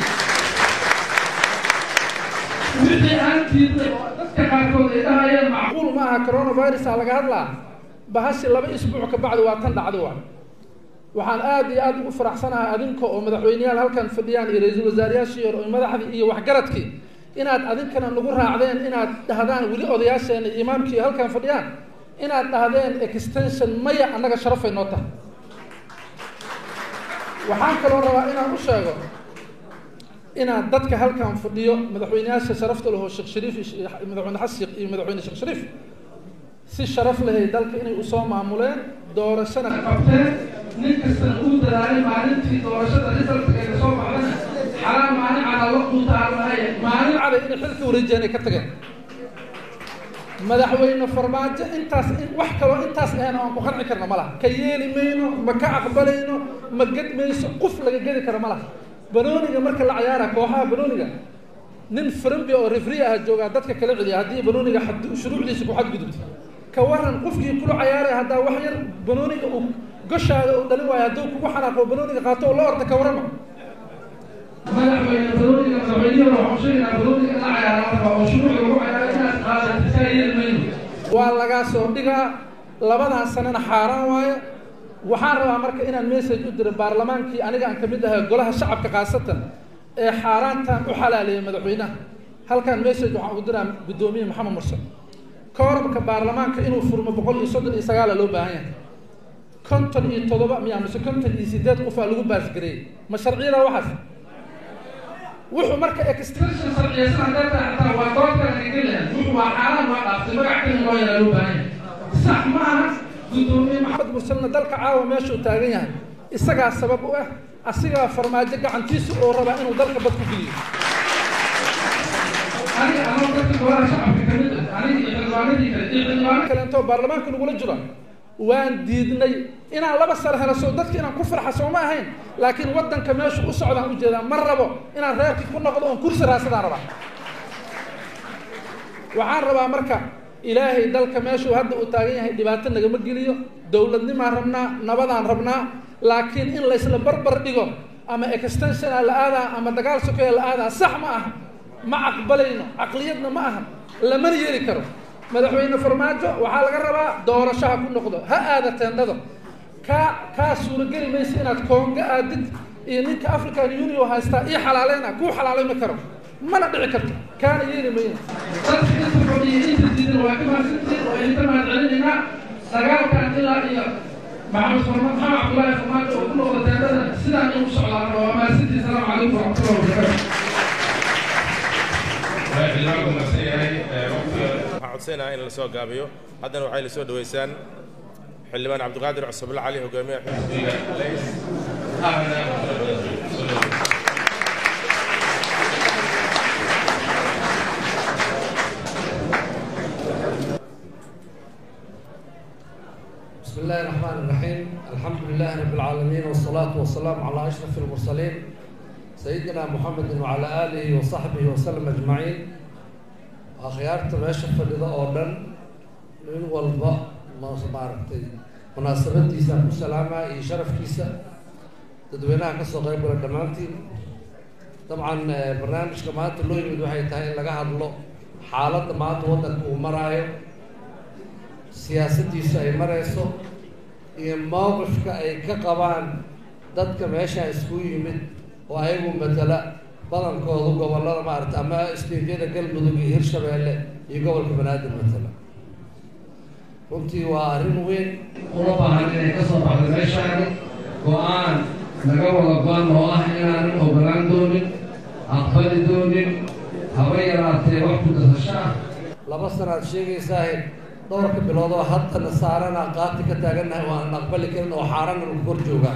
wixii aan diiday oo dadka qaarkood ay dhahayeen macquul ma aha coronavirusa laga hadlaa bahashi laba isbuuc ka bacdi waa tan dhacdo waa waxaan aad iyo aad ugu faraxsanahay adinka oo madaxweyneyaal halkan fadhiyaan iyo ra-iisul wasaarayaashii hore oo madaxdii iyo waxgaradkii inaad adinkana nagu raacdeen inaad dhahdaan weli odayaasheena iyo imaamkii halkan fadhiyaan inaad dhahdeen extension maya annaga sharafay noo tahay waxaan kaloo rabaa inaan u sheego inaad dadka halkan fadhiyo madaxweyneyaasha sharafta laho sheekh shariif madaxweyne xasan sheekh iyo madaxweyne sheekh shariif si sharaf lahay dalka inay usoo maamuleen doorashana qabteen nin kastana uu dadaalay maalintii doorashada risaltka ka soo baxdana xalaal maalin cada la quutaarnahay maalin cada inay xilka wareejiyeen ay ka tageen madaxweyne farmaajo intaas wax kaloo intaas ahayn oo aan ku qanci karna ma laha ka yeeli mayno ma ka aqbalayno ma ged mayso qof laga gedi kara ma laha banooniga marka la cayaara kooxaha banooniga nin frambi oo refri ah joogaa dadka kala celiya haddii banooniga shuruucdiisa ku xadgudubto ka waran qofkii kula cayaaray haddaa wax yar banooniga uu goshaada uu dhalin waayo hadduu kugu xanaaqo banooniga qaato oo la orda ka warama madaxweyne banooniga madaxweynihi waxaan sheegaynaa banooniga in la cayaara oo shuruuc lagu cayaara inaad qaadato kaa yeeli mayno waa lagaa soo dhigaa labadan sanana xaaraan waaye waxaan rabaa marka inaan message u diro baarlamaankii aniga aan kamid ahay golaha shacabka khaasatan ee xaaraantan u xalaaleeyay madaxweynaha halkan message waxaan u diraa guddoomiye maxamed mursal koorabka baarlamaanka inuu furmo boqol iyo soddon iyo sagaala loo baahan yahay konton iyo toddoba miya mise konton iyo sideed qofaa lagu baasgareeyey ma sharciyada waxaas wuxuu marka extension sharciyeysan hadday tahay xataa waa dood kale kagelaya wuxuu waa xaaraan waa dhaaftay magac kale loo yaraa loo baahan yahay sax ma aha guddoomiye maxamed mursalna dalka caawa meeshuu taagan yahay isagaa sabab u ah asigaa farmaajo gacantiisa oo rabaa inuu dalka bad ku geliyo aniga anoo dadka golaha shacabka kamid ah aniga iyo xildhibaanadii kale iyo xildhibaano kale intoo baarlamaanka nagula jiro waan diidnay inaan laba sano helo soo dadka inaan ku farxa sooma ahayn laakiin waddanka meeshu u socdaan ujeedaa ma rabo inaan reerkii ku noqdo oon kursi raasadaan rabaa waxaan rabaa marka ilaahay dalka meeshuu hadda uu taagan yahay dhibaato nagama geliyo dowladnimaan rabnaa nabadaan rabnaa laakiin in laysla barbar dhigo ama extensiona la aadaa ama dagaal sokeya la aadaa sax ma aha ma aqbalayno caqliyadna ma aha lamana yeeli karo madaxweyne farmaajo waxaa laga rabaa doorasho ha ku noqdo ha aada teendhado kaa kaa suurageli maysa inaad koonga aadid iyo ninka african union haystaa ii xalaaleyna kuu xalaaleyma karo mana dhici karto kaana yeeli mayno dadka inta fadhiya inta diidan waa ka mahadsantiin waa idinka mahad celinaynaa dagaalkan ilaa iyo maxamed farma maxamed cabdullaahi farmaajo oo ku noqda teendhada sidaan in u socdaan waa mahadsantiin salaamu calaykum waraxmatullahi wabarakatu waxaan codsanayaa in la soo gaabiyo haddana waxay la soo dhaweysaan xildhibaan cabdiqaadir cusubla cali hogaamiyaha xisbiga leys ahna بسم الله الرحمن الرحيم الحمد لله رب العالمين والصلاة والسلام على أشرف المرسلين سيدنا محمد وعلى آله وصحبه وسلم أجمعين akhyaarta meesha fadhida oo dhan nin walba ma maaragtay munaasabadiisaan ku salaamaa iyo sharafkiisa dadweynaha kasoo qayb gala dhammaantiin dabcan barnaamijka maanta loo yimid waxay tahay in laga hadlo xaaladda maanta waddanka uu maraayo siyaasaddiisu ay marayso iyo mowqifka ay ka qabaan dadka meesha isku yimid oo ayagu matala badankoodu gobollada maarata ama isteedyada galmudug iyo hirshabeelle iyo gobolka banaadir matala runtii waa arrin weyn uma baahan inay ka soo baxdo meeshaani go-aan naga wada go-an oo ah inaanan ogolaan doonin aqbali doonin haba yaraatee wax ku dasasho ah laba sanaad sheegaysaahe dhowrka bilood oo haddana saarana qaati ka taagannahay oo aanan aqbali karin oo xaarana lagu kor joogaa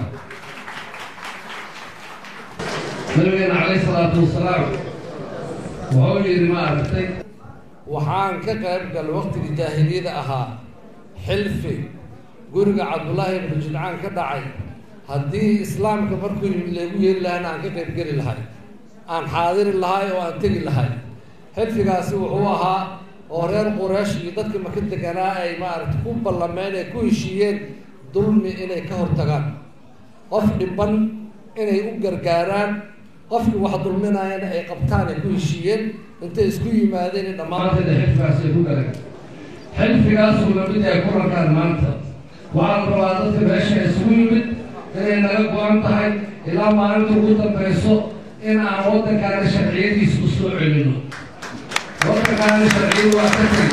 nabigeena calayhi salaatu wasalaam wuxuu yidhi ma aragtay waxaan ka qayb gal waqtigii jaahiliyada ahaa xilfi guriga cabdullaahi ibnu jidcaan ka dhacay haddii islaamka markuu yimid laygu yeeli lahayna aan ka qaybgeli lahay aan xaadiri lahay oo aan tegi lahay xilfigaasi wuxuu ahaa oo reer quraysh iyo dadkii maka deganaa ay maaragta ku ballameen ay ku heshiiyeen dulmi inay ka hortagaan qof dhiban inay u gargaaraan qofkii wax dulminayana ay qabtaan ay ku heshiiyeen intay isku yimaadeen in dhammaanteeda xilfigaas ay ku galeen xilfigaasuu lamid yahay kulankaan maanta waxaa la rabaa dadka meesha isugu yimid inay naga go-an tahay ilaa maalinta ugu dambayso in aan waddankaana sharciyadiisa u soo celino waddankaana sharciyadu waa ka tegi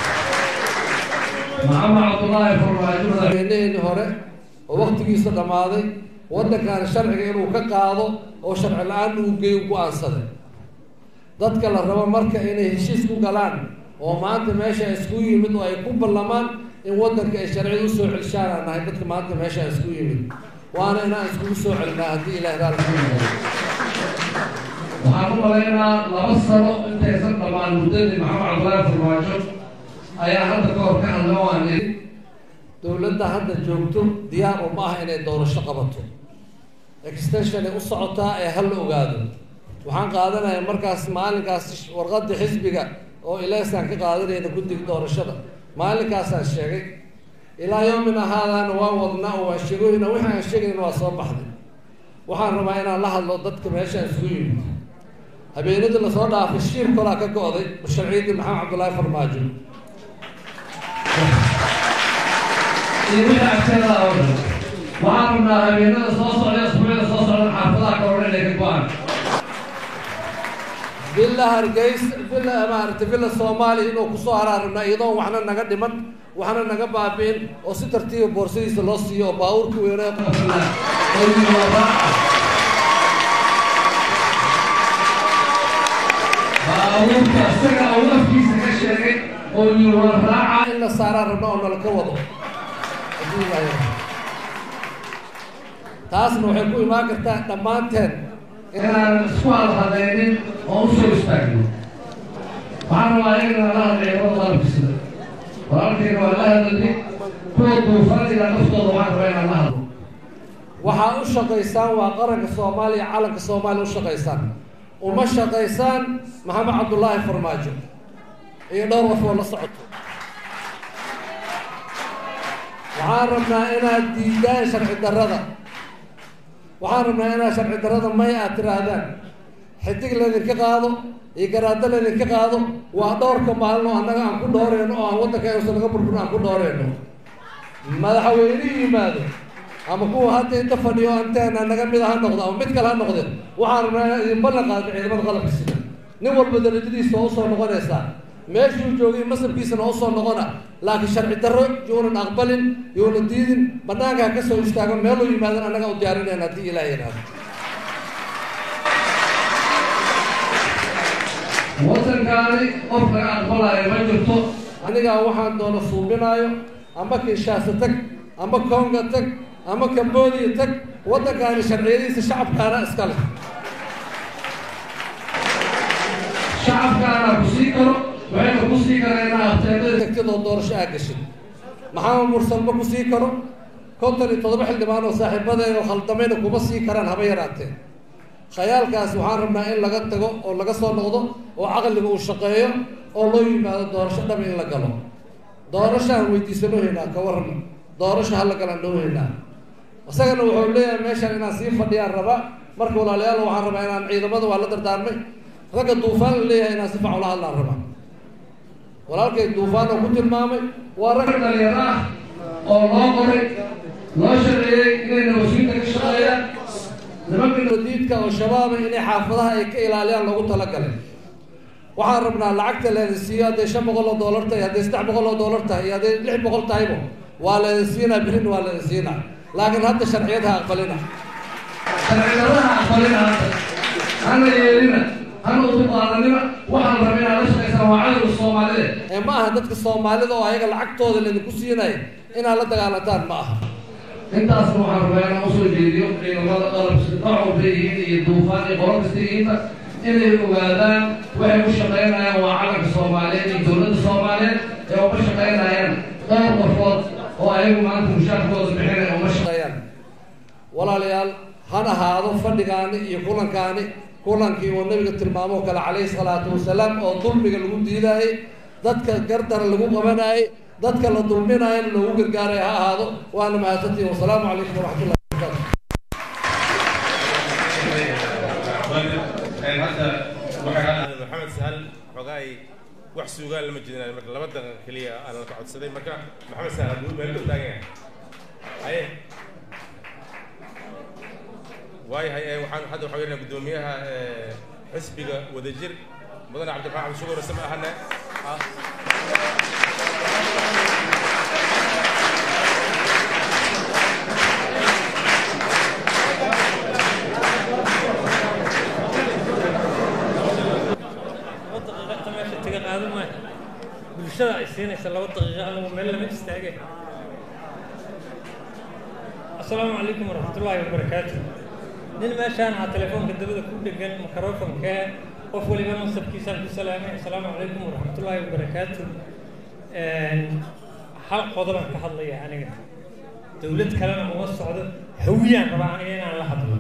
maxamed cabdullaahi farmaajo madaxweyneheenii hore oo waktigiisa dhammaaday waddankaana sharciga inuu ka qaado oo sharci la-aan uu geeyo go-aansaday dadka la rabo marka inay heshiis ku galaan oo maanta meesha isku yimid oo ay ku ballamaan in waddanka ay sharciyada usoo celishaan aan nahay dadka maanta meesha isku yimid waana inaan iskugu soo celinaa haddii ilahi raali ku yimaado waxaan u malaynaa laba sano intaysan dhammaan muddadii maxamed cabdullaahi farmaajo ayaa hadda ka hor ka hadla oo aan iri dowladda hadda joogto diyaar uma ah inay doorasho qabato extension ay u socotaa ee hal la ogaado waxaan qaadanaya markaas maalinkaas warqadda xisbiga oo ilaasaan ka qaadanayna guddiga doorashada maalinkaasaan sheegay ilaa yoomin ahaadaana waa wadnaa oo waan sheegoyna wixii aan sheegayna waa soo baxday waxaan rabaa inaan la hadlo dadka meeshaan isugu yimid habeenadii lasoo dhaafay shiir kolaa ka go-day sharciyaddii maxamed cabdullaahi farmaajo iyo wixii agteeda oo dhan waxaan rabnaa habeenada soo socda isbuucyada soo socda xaafadaha kaloo inay ka go-aan villa hargeys villa maaragtay villa soomaaliya inuu kusoo haraa rabnaa iyadoon waxna naga dhiman waxna naga baabi'in oo si tartiiba boorsadiisa loo siiyo oo baabuurka weynaa baabuurka isaga uu afkiisa ka sheegay oo yiwaan raaca in la saaraan rabna oo nala ka wado taasna waxay ku imaan kartaa dhammaanteen inaan isku hadhadaynin oo u soo istaagno waxaan rabaa inaan la hadlay ciidamada qalabkiisida walaalkayna waa la hadalnay kuwa duufaanina naftooda waxaan rabaa inaan la hadlo waxaa u shaqaysaan waa qaranka soomaaliya calanka soomaaliya u shaqaysaan uma shaqaysaan maxamed cabdullaahi farmaajo iyo dhowr qof oo la socoto waxaan rabnaa inaad diidaan sharci darrada waxaan rabnaa inaad sharci darrada may aad tiraahdaan xidig laydinka qaado iyo garaado laydinka qaado waa dhowrka maalin oo annaga aan ku dhooreyno oo aan waddanka uusan naga burburin aan ku dhooreyno madaxweyne yimaado ama kuwa hadda inta fadhiyo anteena naga mid ha noqdo ama mid kale ha noqdeen waxaan rabnaa inaan idin ballan qaadno ciidamada qalabka sida nin walba darajadiisa oo usoo noqonaysaa meeshuu joogay masabkiisana usoo noqona laakiin sharci darro yuunan aqbalin yuunan diidin banaanka ha ka soo istaago meeluu yimaadan annaga u diyaarinayna haddii ilaah yidhaahdo waddankaani qof laga aqbalayo ma jirto anigaa waxaan doono suubinaayo ama kinshaasa tag ama konga tag ama cambodia tag waddankaani sharciyadiisa shacabkaana iska leh shacabkaana ku sii karo waxayna ku sii karaa inaa abteedada tagtidoo doorasho aa gashin maxamed mursal ma ku sii karo konton iyo toddoba xildhibaan oo saaxiibadeen oo khaldamayna kuma sii karaan haba yaraatee khayaalkaas waxaan rabnaa in laga tago oo laga soo noqdo oo caqliga uu shaqeeyo oo loo yimaado doorasho dhab in la galo doorashaan weydiisanoo haynaa ka waran doorasho hala galaan dhoo haynaa isagana wuxuu leeyahay meeshaan inaan sii fadhiyaan raba marka walaalayaal waxaan rabaa inaan ciidamada waa la dardaarmay ragga duufaan la leeyahay inaan si fac ula hadlaan rabaa walaalkay duufaan oo ku tilmaamay waa rag dhalinyaro ah oo loo qoray loo sharciyey inayna wasiirka ka shaqeeyaan nimanka nadiidka oo shabaaba inay xaafadaha ay ka ilaaliyaan loogu talagalay waxaan rabnaa lacagta leedin siiyo hadday shan boqol oo doolar tahay hadday saddex boqol oo doolar tahay iyo hadday lix boqol tahaybo waa leedin siinaa birin waa leedin siinaa laakiin hadda sharciyad ha aqbalina sharciyadaha aqbalina hadda hana yeelina hana uduqaadanina waxaan rabaa inaad la shaqaysaan waa cadowga soomaalida ee ma aha dadka soomaalida oo ayaga lacagtooda laydinku siinaya inaad la dagaalantaan ma aha intaasna waxaan rabaa inaan usoo jeediyo ciidamada qalabka nooc walba yihiin iyo duufaan iyo qolo kasta yihiinba inay ogaadaan waxay u shaqaynayaan waa calanka soomaaliyeed iyo dowladda soomaaliyeed ee uma shaqaynayaan dhowr qofood oo ayagu maanta mushaarkooda bixinaya uma shaqeeyaan walaalayaal han ahaado fadhigaani iyo kulankaani kulankii uu nabiga tilmaamo kale calayhi salaatu wasalaam oo dulmiga lagu diidaayey dadka gardara lagu qabanayay dadka la dulminaayana loogu gargaaray ha ahaado waana mahadsantihin wasalaamu calaykum waraxmatullahi hadda waxaa maxamed sahal xogaay wax suugaan lama jeedinayo marka laba daqiiqa keliya aan la ka codsaday marka maxamed sahal hadduu meel dhow taagan yahay haye waayahay ee waxaan hadda waxaa weynaa guddoomiyaha xisbiga wadajir mudane cabdiraxmaan cabdi shukur isma ahane bulshada ay siinaysa laba daqiiqo anagu meel lama istaagay assalaamu calaykum waraxmatullaahi wabarakaatu nin meeshaan aa telefoonka dabada ku dhegan microfonkee qof waliba mansabkiisaan ku salaamay assalaamu calaykum waraxmatullaahi wabarakaatu hal qodobaan ka hadlaya aniga dowlad kalena uma socdo hawiyaan rabaa aniga inaan la hadlo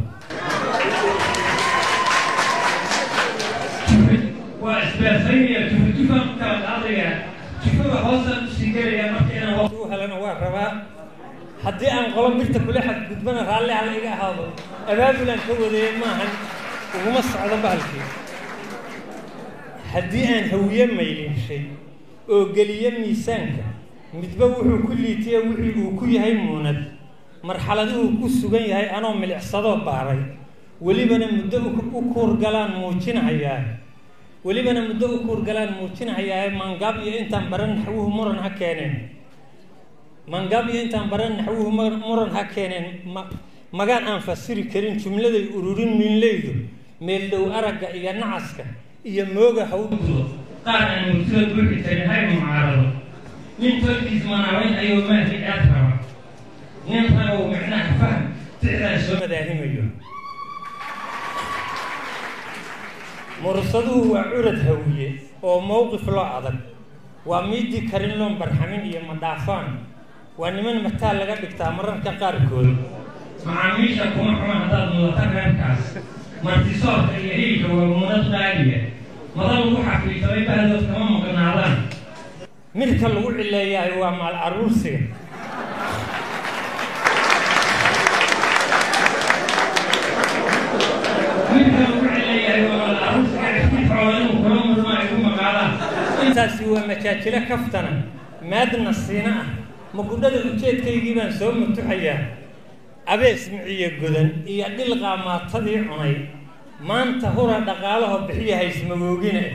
waa isbeersaynaya tufutufaan ku kala qaadaya tufada hoosaan usii gelaya marka inaan waqti u helana waa rabaa haddii aan qolo mirta kule xadgudbana raalli hala iga ahaado abaabulaan ka wadaya maahan uguma socdo bahalkii haddii aan hawiye maylinshay oo geliye miisaanka midba wuxuu ku liitiye wixii uu ku yahay muunad marxaladuhu ku sugan yahay anoo milicsadoo baaray welibana muddo u kuurgalaan muujinahayaa welibana muddo u kuurgalaan muujinahayaa mangaab iyo intaan baran naxwuhu muran ha keeneen mangaab iyo intaan baran naxwuhu muran ha keeneen magaan aan fasiri karin jumladay ururin miinleydu meel dhow aragga iyo nacaska iyo mooga hawdooda qaar aan murtida buuxi karin hay mucaarado nin tolkiis manaabayn ayuu maahdi aad raba nin ragow micnaha fahm ficdaa soo madaahimayo mursaduhu waa curad hawiye oo mowqif loo adag waa miidii karin loon barxamin iyo madhaafaan waa niman mataa laga dhigtaa mararka qaarkood macaamiisha kuma xuma haddaad mudata reerkaas martisoorka iyo hilka waa muunad qaaliya madal lagu xafiifamay bahdood kama maqnaadaan midka lagu cileeyahay waa maal aruursiga midka lagu cileeyahay waa maal aruursiga iftifcooda inuu kula mudma ay ku maqaadaan intaasi waa majaajilo kaftana maadna siina ah magudhada ujeedkaygii baan soo mutuxayaa abees miciyo godan iyo dhil qaamaatadii cunay maanta hura dhaqaalaho bixiya haysmagoogine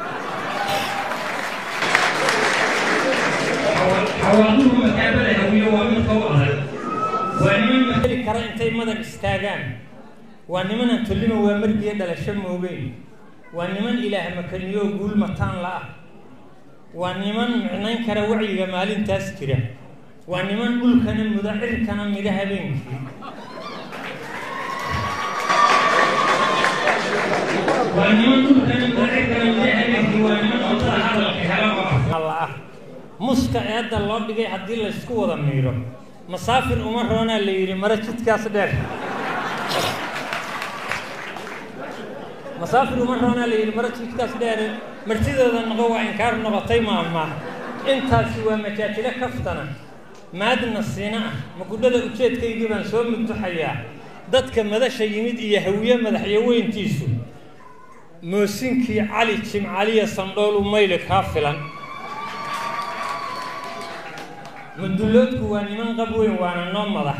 xawaaduhu makaabada hawiyo waa midka u adag waa niman maheli kara intay madan istaagaan waa nimanaan tollima waa margiya dhalasho moogeyn waa niman ilaah makaniyoo guul mataan la ah waa niman micnayn kara wacyiga maalintaas jira waa niman dhulkana muda cirkana mida habeenkii waa niman dhulkana muda cirkana mida habeenkii waa niman cuntada hadalka hela oo afalla ah muska eedda loo dhigay haddii laysku wada miiro masaafir uma roonaa la yidhi mare jidkaas dheer masaafir uma roonaa la yidhi mare jidkaas dheer martidooda noqo waa inkaar noqotay maama intaasi waa majaajilo kaftana maadna siina ah magudhada ujeedkaygii baan soo mutuxayaa dadka madasha yimid iyo hawiye madaxyaweyntiisu moosinkii cali jimcaliya sandhoolu mayli kaa filan mudulloodku waa niman qab weyn waana noo madax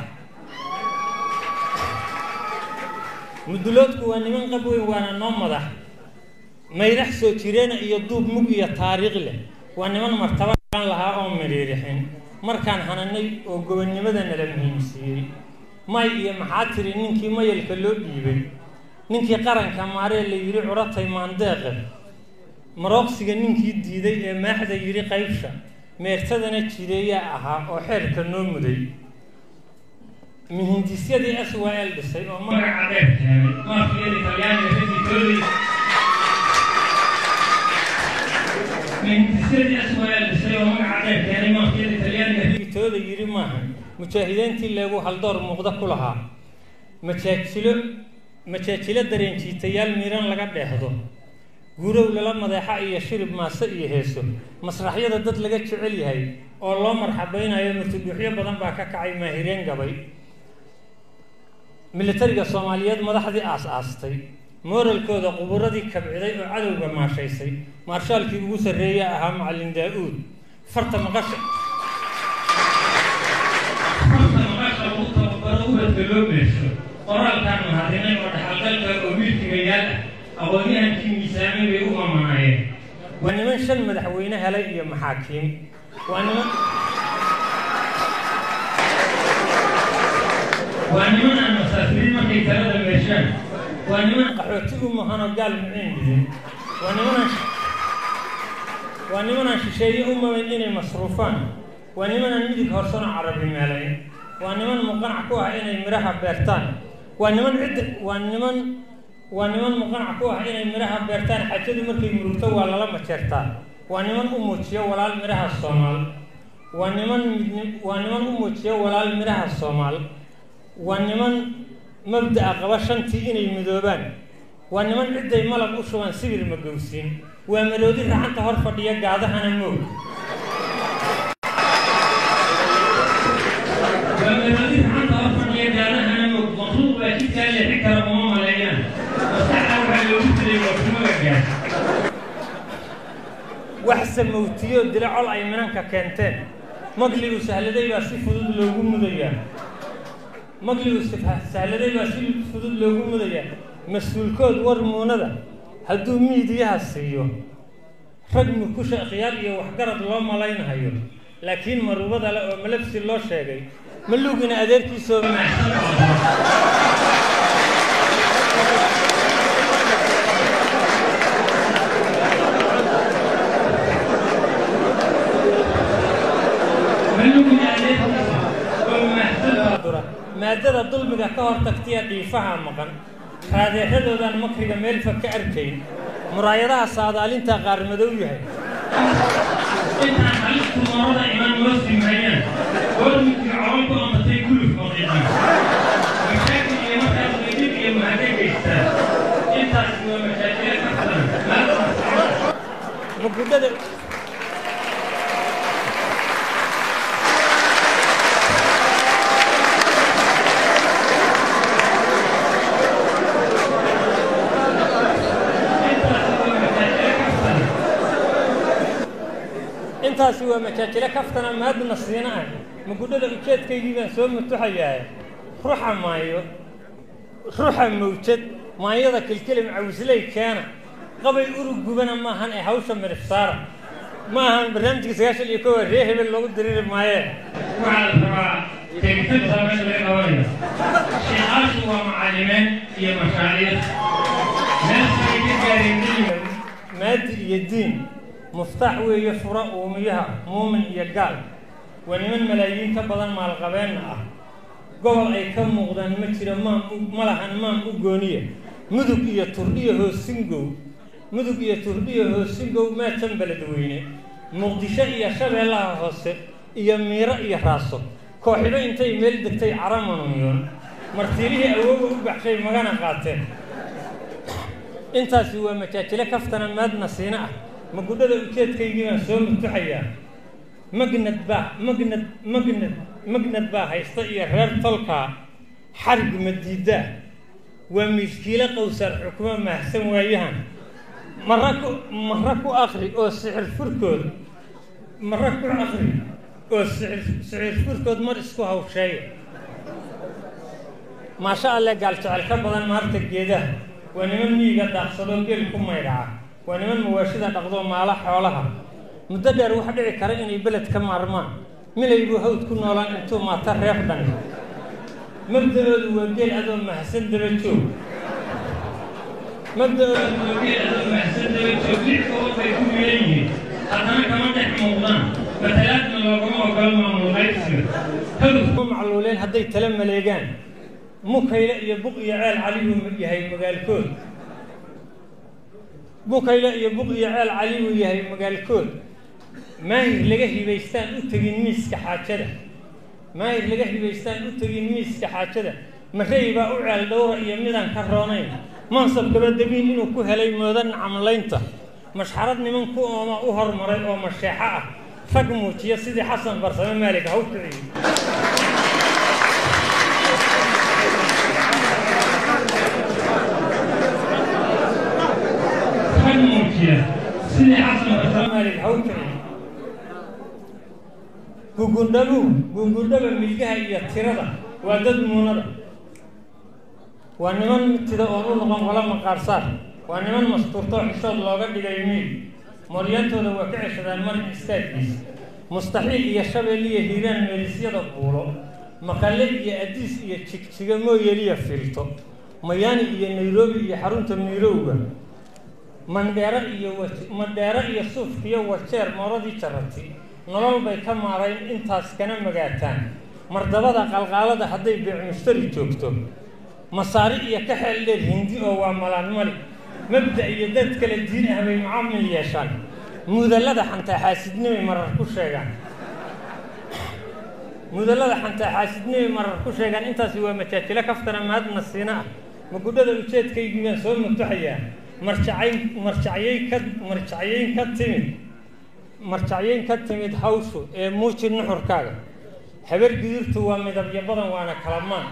mudulloodku waa niman qab weyn waana noo madax maydax soo jireena iyo duub mug iyo taariikh leh waa niman martaba lahaa oo midhiirixin markaan hananay oo gobonnimada nala muhiimsiiyey may iyo maxaa tiri ninkii mayalka loo dhiibay ninkii qaranka maaree la yidhi curatay maandeeqe marooqsiga ninkii diiday ee maaxda yidhi qaybsha meertadana jireeyaa ahaa oo xeerka noo muday mihindisyadii s y l dhisay oo magaca dheer keenay maafiyada talyaaniga ragitoodii mihindisyadii s y l dhisay oo magaca dheer keenay maafiyada talyaaniga ragitooda yidhi maaha mujaahidiintii leegu haldoor muuqda ku lahaa majaajilo majaajilo dareenjiitayaal miiran laga dheehdo guurow lala madeexa iyo shirib maase iyo heeso masraxyada dad laga jecel yahay oo loo marxabaynayo murtidhuuxyo badan baa ka kacay maahireen gabay militariga soomaaliyeed madaxdii aas-aastay mooralkooda quburadii kabciday oo cadowga maashaysay maarshaalkii ugu sarreeya ahaa macallin daa-uud farta maqasha farta maqasha lagu tababaro ubadka loo meesho qoraalkaan mahadinay oo dhaxalgalka oo wiilkigayaal ah aqoon-yahankii miisaamay bay u mamanaayeen waa niman shan madaxweyne helay iyo maxaakiim waa niman waa niman aan masaafiriin markay talada meeshaan waa niman qaxooti u mahanoo gaal muciin dhidin waa nimanaan waa nimanaan shisheeye u mabayn inay masruufaan waa nimanaan midig horsano carabi meelayn waa niman muqanac ku ah inay midhaha beertaan waa niman cidda waa niman waa niman muqanac ku ah inay midhaha beertaan xajadu markay murugto waa lala majeertaa waa niman u muujiya walaal midhaha soomaal waa niman midni waa niman u muujiya walaal midhaha soomaal waa niman mabda'a qaba shantii inay midoobaan waa niman cidday malab u shubaan sibir magowsiin waa maroodi racanta hor fadhiya gaadahana moog waa maroodi racanta hor fadhiya gaadahana moog maqluuq baa jidkaa leexi kara uma maleeyaan maskaxda waxaa loogu dilay waa kumaga gaas wax samowtiyo dila col ay minanka keenteen magligu sahladay baa si fudud loogu mudayaa magligu sahladay baa si fudud loogu mudayaa mas-uulkood war muunada hadduu miidiyaha siiyo rag mukusha khiyaar iyo waxgarad loo malaynahayo laakiin marubada le oo malabsi loo sheegay malugina adeerkiisoo macsan malugina adeerkiisa oo macsan maadada dulmiga ka hor tagtiya dhiifaha maqan raadeexadoodan makriga meelfa ka arkayn muraayadaha saadaalinta qaar madow yahay intaan halistu moorada iman noo simayaan goorminkii cololku amatay guluf maqiiqan mashaakil iyo markaas weydib iyo mahade geystaa intaasi waa mashaakile ka filan magudhada intaasi waa majaajilo kaftana maadna siina ah magudhada ujeedkaygii baan soo mutuxayaa ruxa maayo ruxa mawjad maayada kilkilim cawisley keena qabay urug gubana maahan ee hawsha midhif saara ma ahan barnaamijka sagaashan iyo kowa ree hebel loogu diriiri maayee waxaa la rabaa tegitaanka meesha laga qabanayo sheekaashu waa macallimeen iyo mashaariic meeshay ka gaareen maadi iyo diin muftaax weeye fura uumiyaha muumin iyo gaal waa niman malaayiin ka badan maalqabeenna ah gobol ay ka muuqdaan ma jiro maam ma lahan maam u gooniya mudug iyo turdhiyo hoosingow mudug iyo turdhiyo hoosingow meetan beledweyne muqdisho iyo shabeellaha hoose iyo miiro iyo raaso kooxibo intay meel degtay caramanunyoon martiilihii awooga u baxshay magana qaateen intaasi waa majaajilo kaftana maadna siina ah magudhada ujeedkaygii baan soo mutuxayaa magnad baa magnad magnad magnad baa haysta iyo reer tolkaa xarig madiidaa waa miiskiilo qowsar xukumo mahsan waayahan mara ku mara ku akri oo sixir furkood mara ku akri oo sixir sixir furkood mar isku hawsheeya maasha alle gaal jecel ka badan maarta geedaha waa niman miyiga daaqsadoo geel ku maydhaca waa niman mawaashida dhaqdo maala xoolaha muddo dheer waxa dhici kara inay beled ka maarmaan milay buu hawd ku noolaan intuu maata reer dhan mabda-oodu waa geel adoo mahadsan daba joog mabda-oodu waa geel adoo mahadsan daba joog lix gobol bay ku milan yihiin haddana kama dhex muuqdaan matalaadna loogama ogolo maamulqaybsiga hawdku macluuleen hadday tala maleegaan mukayle iyo buq iyo ceel cali buu yahay magaalkood bukayle iyo buq iyo ceel cali buu yahay magaalkood maahir laga hibaystaan u tegin miiska xaajada maahir laga hibaystaan u tegin miiska xaajada marey baa u ceel dhowra iyo midaan ka roonayn mansabkaba dabiin inuu ku helay mooda nacamlaynta mashxarad niman ku ooma u hormaray oo masheexo ah rag muujiya sidii xasan barsame maalig ha u kiciyo rag muujiya sidii xasan barsame maalig ha u kiciyo gugundhabuhu gugundhaba milgaha iyo tirada waa dad muunada waa niman mitida oon u noqon qola maqaarsaar waa niman mastuurtoo xishood looga dhigay miil mooryantooda waa ka ceshadaan marin istaaggiisa mustaxiil iyo shabeel iyo hiiraan meelisyada buulo maqale iyo adiis iyo jigjiga mooyeliya filto mayaani iyo nairobi iyo xarunta miirowga mandheero iyo mandheero iyo suufkiyo wajeer mooradii jarati nolol bay ka maarayn intaas kana magaataan mardabada qalqaalada hadday beec mushtari joogto masaari iyo ka xeel dheer hindi oo waa malaanmali mabda iyo dad kale diin ah bay mucaamil yeeshaan mudallada xantaa xaasidnimay marar ku sheegaan mudallada xantaa xaasidnimay marar ku sheegaan intaasi waa majaajilo kaftana mahadna siina ah magudhada ujeedkaygii baan soo mugtaxayaa marjacay marjacyay ka marjacyayn ka timid marjacyayn ka timid hawshu ee muuji nuxurkaaga habar gidirtu waa midabyo badan waana kalamaan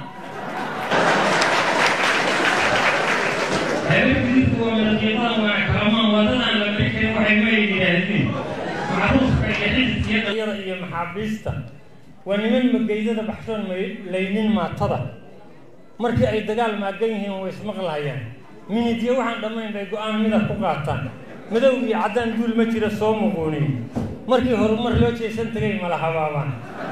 habargidirtu waa midabyo badan waana kalamaan wadadaan la marikayn waxay ma yidhaahdeen macruufka iyo xididkiyo dhayada iyo maxaabiista waa niman mageydada baxshoon laynin maatada markii ay dagaal maagan yihiin way ismaqlayaan minidyo waxaan dhammayn bay go-aan midab ku qaataan madow iyo caddaan duul ma jira soo muquuniy markii horumar loo jeesan tagay mala habaabaan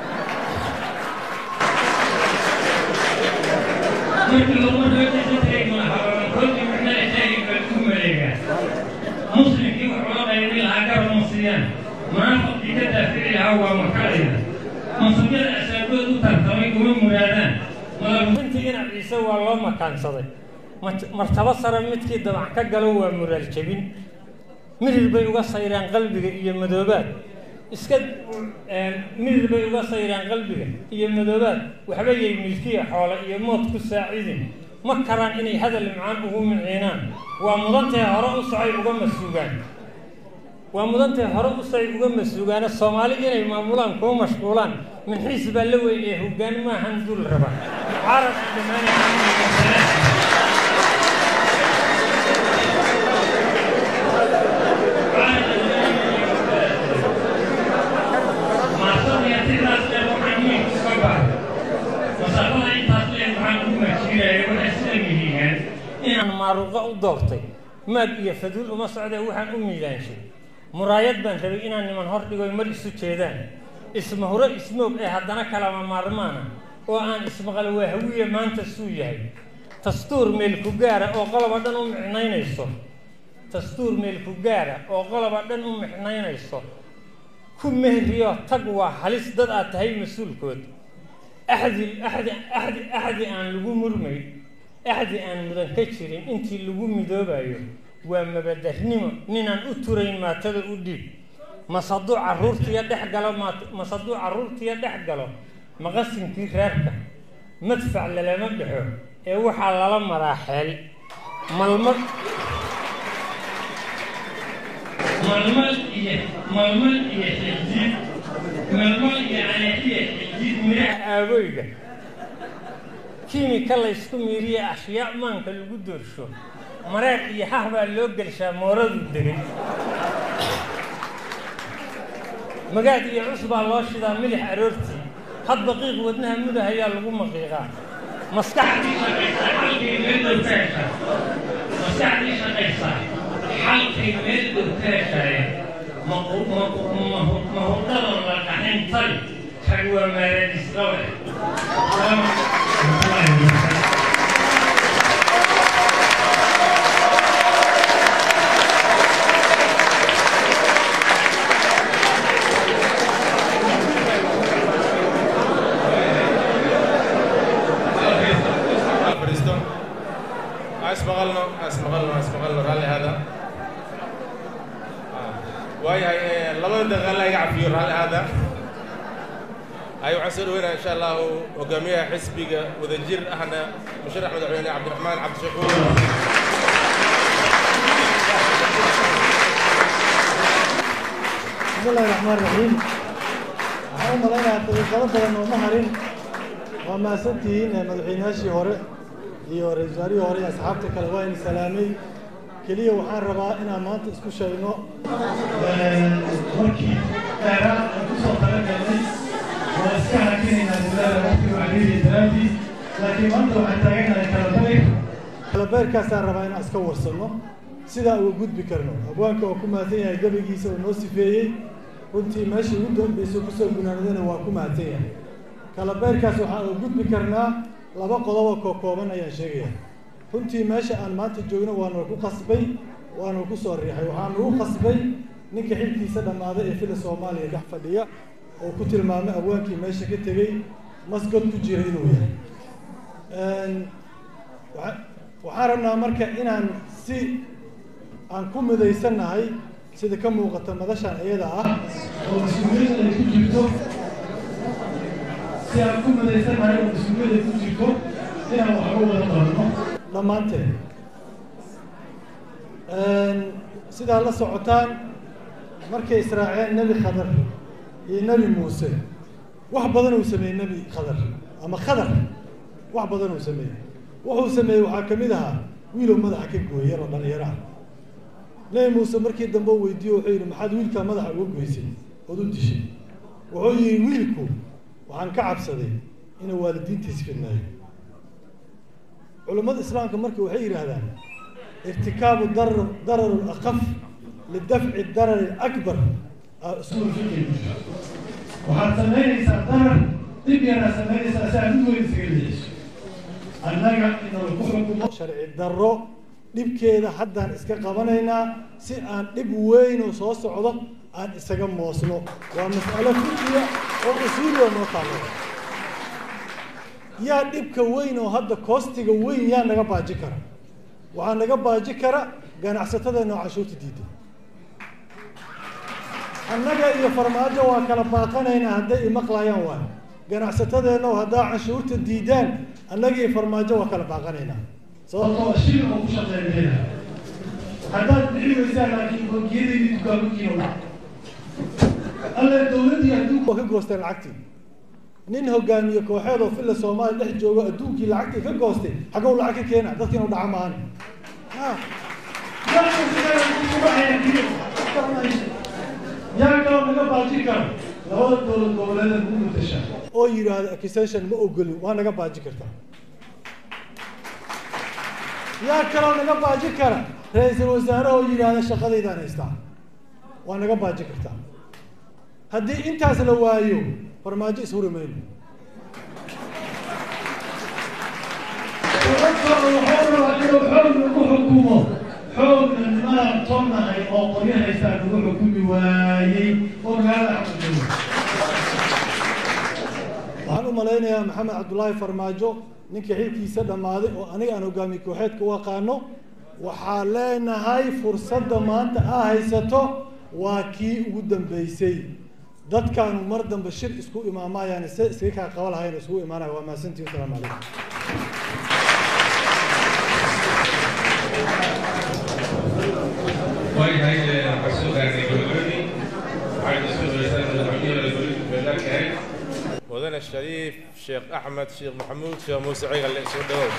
markii horumar loo jeesan tagay mala habaabaan kolkii micnada sheegay baa ku maleegaa muslimkii wax loo qaybi lahaa garab ma siiyaan munaafiqkii ka daafici lahaa waa makalaya mansubyada asaagood u tartamay uma muraadaan madalbintii ina ciise waa loo makaansaday martabo sare midkii dabac ka galo waa muraal jebin mirir bay uga sayraan qalbiga iyo madoobaad iska mirir bay uga sayraan qalbiga iyo madoobaad waxba yay milkiya xoole iyo mood ku saacidin ma karaan inay hadal macaan ugu miciinaan waa mudantae hore u socay uga masuugaan waa mudantae hore u socay uga masuugaana soomaali inay maamulaan kuma mashquulaan minxiis baa la weyn ee hoggaan maahan dul raba carab dhammaanay inaan maaruuqa u doortay maag iyo faduul uma socdee waxaan u miilaanshay muraayad baan rabay inaan niman hor dhigoy mar isu jeedaan ismahuro ismoog ee haddana kalama maarmaana oo aan ismaqal waahawiye maanta suu yahay dastuur meelku gaara oo qoloba dhan u micnaynayso dastuur meelku gaara oo qoloba dhan u micnaynayso ku mehriyo tag waa halis dad aad tahay mas-uulkood axdi axdi axdi axdi aan lagu murmay axdi aan mudan ka jirin intii lagu midoobayo waa mabadarnimo ninaan u turayn maatada u dhiib masaduu caruurtiya dhex galo masaduu carruurtiya dhex galo maqasinkii reerka madfac lalama dhexo ee waxaa lala maraa xeel malmad malmal iyo malmal iyo xiljiid malmal iyo anaxiya xiljiid midhaha aabooyga kiimika laysku miiriye ashyaa maanka lagu doorsho mareer iyo hah baa loo gelshaa mooradu degay magaad iyo cus baa loo shidaa milix aroortii hadba qiiq wadnaha mudah ayaa lagu maqiiqaa maskaxdii shaqaysaa xalkay meel dhow ka heshaa maskaxdii shaqaysaa xalkay meel dhow ka heshaaye mahurdada la dhaxayn tali rag waa maaraadisqabe اسمغلنا اسمغلنا اسمغلنا رالي هذا واي هاي لبدا دقيقه لا يعرف رالي هذا ay waxaan soo dhaweynaya insha allahu hogaamiyaha xisbiga wadajir ahna musharax madaxweyne cabdiraxmaan cabdishakuur bismillahi raxmaan raxiim waxaan u malaynayaa daqiiqado badan oo ma harin waa mahadsantihiin ee madaxweynayaashii hore iyo ra-iisul wasaarihii hore iyo asxaabta kale waa in salaamay keliya waxaan rabaa inaan maanta isku sheegno markii dheeraad aan kusoo talagalnay waa iska hakinaynaa dadaala waqtiga wacdiidiya daraadii laakiin maanta waxaan taaganahay kalabayr kalabeyrkaasaan rabaa inaan iska warsanno sidaa uga gudbi karno abwaanka oo ku mahadsan yahay gabaygiisa oo noo sifeeyey runtii meeshii ugu dambeysay kusoo gunaanadana waa ku mahadsan yahay kalabeyrkaas waxaan uga gudbi karnaa laba qodobo koo kooban ayaan sheegaya runtii meesha aan maanta joogno waa nagu qasbay waa nagu soo riixay waxaa nagu qasbay ninka xilkiisa dhammaaday ee fila soomaaliya dhex fadhiya oo ku tilmaamay abwaankii meesha ka tegey masgod ku jira inuu yahay waxaan rabnaa marka inaan si aan ku midaysannahay sida ka muuqata madashan iyada ah oo mas-uuliyadda ay ku jirto si aan ku midaysannahay oo mas-uuliyadda ay ku jirto inaan wax uga wada qabanno dhammaanteen sidaa la socotaan markay israaceen nebi khadar iyo nebi muuse wax badan uu sameeyey nebi khadar ama khadar wax badan uu sameeyey wuxuu sameeyey waxaa ka mid ahaa wiilow madaxa ka gooyay yaroo dhalinyaro ah nebi muuse markii dambe u weydiiyo wuxuu yidhi maxaad wiilkaa madaxa uga goysay ood u dishay wuxuu yidhi wiilku waxaan ka cabsaday inuu waalidiintiis fidnaayo culummada islaamka marka waxay yidhaahdaan irtikaabu darar darar alaqaf lidafci darar alakbar usuul fiqi waxaad samaynaysaa darar dib yaraa samaynaysaa si aad u weyn isaga leeyiso annaga inuu ku xukumo sharci darro dhibkeeda haddaan iska qabanaynaa si aan dhib weyn oo soo socdo aan isaga moosno waa mas'alo fiqiya oo usuuliya noo taalo yaa dhibka weyn oo hadda koostiga weyn yaa naga baaji kara waxaa naga baaji kara ganacsatadeenna oo cashuurta diiday annaga iyo farmaajo waa kala baaqanaynaa hadday imaqlayaan waay ganacsatadeenna oo haddaa cashuurta diidaan annaga iyo farmaajo waa kala baaqanaynaa sababtoo shil oo ku shaqeynayna haddaad bixi weysaan laakiin bangiyadaydi dukaamankiina waa alle dowladdii adduunka waa ka goosteen lacagtii nin hogaamiye kooxeed oo filla soomaaliya dhex joogo adduunkii lacagtii ka goostay xagow lacag ka keena dadka inuu dhaca maahan yaa kaloo naga baaji karo labada dowlad goboleeda ugu mutasha oo yidhaahdo accusation ma ogolin waa naga baaji kartaa yaa kaloo naga baaji kara ra-iisul wasaare oo yidhaahda shaqadaydaan haystaa waa naga baaji kartaa haddii intaas la waayo farmaajo ishuri mayno inuu xoog nagu xukumo xoogna nimanaan toonahay oo qoryo haystaa nagu xukumi waayey oo magaalada xakumo waxaan u malaynayaa maxamed cabdullaahi farmaajo ninka xilkiisa dhammaaday oo aniga aan hogaamiye kooxeedka u aqaano waxaa leenahay fursadda maanta aa haysato waa kii ugu dambeysay dadkaanu mar dambe shir isku imaamayaan se iskaga kaa qaba lahayn isugu imaanaya waa mahadsantihi wasalaamu calaykum waayahay waxaan soo gaarnay gabagabadii waxaan isku dhaweysan madaxweynaha dowladda federaalka ahayd mudane shariif sheekh axmed sheekh maxamuud sheekh muuse cigalle soo dhawow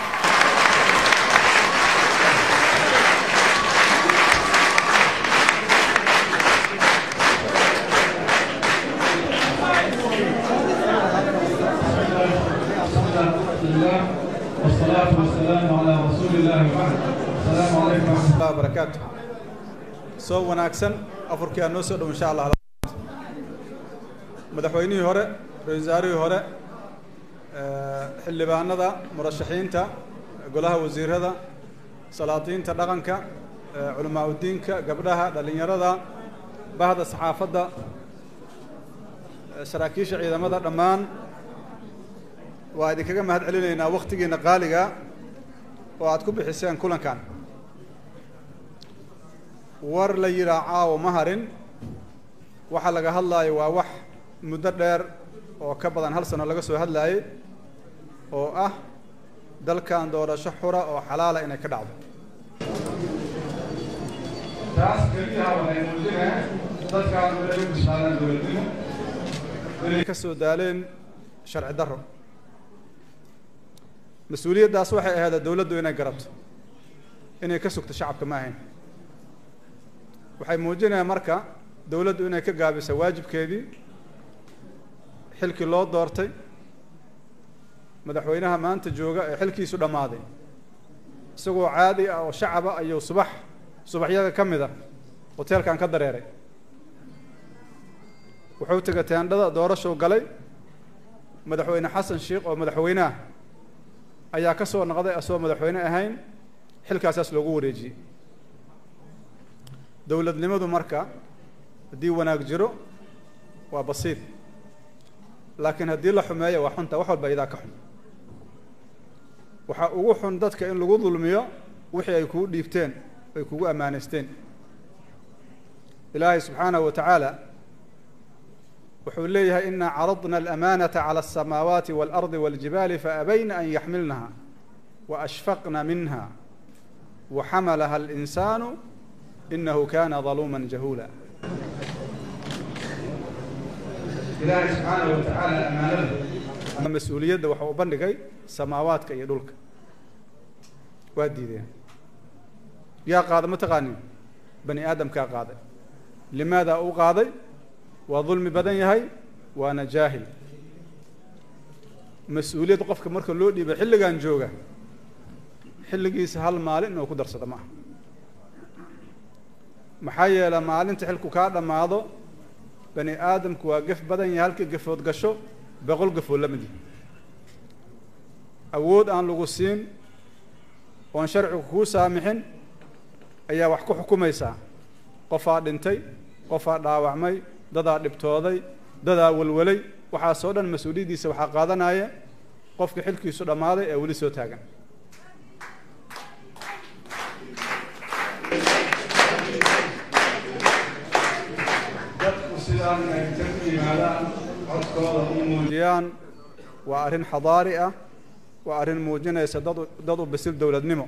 والصلاة والسلام على رسول الله وبعد السلام عليكم ورحمة الله وبركاته soo wanaagsan afurkii aan noo soo dhow insha allah madaxweynihii hore ra-iisul wasaarihii hore xildhibaanada murashaxiinta golaha wasiirada salaadiinta dhaqanka culamaa udiinka gabdhaha dhallinyarada bahda saxaafadda saraakiisha ciidamada dhammaan waa idinkaga mahad celinaynaa waktigiina qaaliga oo aad ku bixiseen kulankan war la yidhaa caawo ma harin waxa laga hadlaayo waa wax muddo dheer oo ka badan hal sano laga soo hadlayay oo ah dalkan doorasho xura oo xalaala inay ka dhacdo taas keliyaha waxay muujinayaan dadkaan inay u bishaadaan dowladnimo inay ka soo daaleen sharci darro mas-uuliyaddaas waxay ahayd dowladdu inay garato inay ka sugto shacabka ma ahayn waxay muujinayaan marka dowladdu inay ka gaabiso waajibkeedii xilkii loo doortay madaxweynaha maanta jooga ee xilkiisu dhammaaday isagoo caadi ah oo shacaba ayuu subax subaxyada ka mid a hoteelkan ka dareeray wuxuu tegay teendhada doorashuu galay madaxweyne xasan sheikh oo madaxweyneah ayaa ka soo noqday asagoo madaxweyne ahayn xilkaasaas loogu wareejiyey dowladnimadu marka haddii wanaag jiro waa basiid laakiin haddii la xumeeyo waa xunta wax walba idaa ka xun waxaa ugu xun dadka in lagu dulmiyo wixii ay kugu dhiibteen ay kugu ammaanaysteen ilaahay subxaanahu wa tacaala wuxuu leeyahay inaa caradna alamaanata cala alsamaawaati waalardi waljibaali faabayna an yaxmilnaha waashfaqna minha waxamalaha alinsaanu inahu kana daluuma jahuula ilaahay subxaanahu wa tacaala amaanada mas-uuliyadda waxa uu bandhigay samaawaadka iyo dhulka waa diideen yaa qaada ma taqaanin bani aadamkaa qaaday limaada uu qaaday waa dulmi badan yahay waana jaahil mas-uuliyad qofka marka loo dhiibay xilligan jooga xilligiisa hal maalin inuu ku darsado maaha maxaa yeele maalinta xilku kaa dhammaado bani aadamku waa gef badan yahay halkii gafood gasho boqol gafood la mid yahay awood aan lagu siin oon sharcigu kuu saamixin ayaa wax ku xukumaysaa qofaa dhintay qofaa dhaawacmay dadaa dhibtooday dadaa walwalay waxaasoo dhan mas-uuliyaddiisa waxaa qaadanaya qofka xilkiisu dhammaaday ee weli soo taagan dadku sidaan ay inta ku yimaadaan codkooda u muujiyaan waa arrin xadaari ah waa arrin muujinaysa dad dad u bisil dowladnimo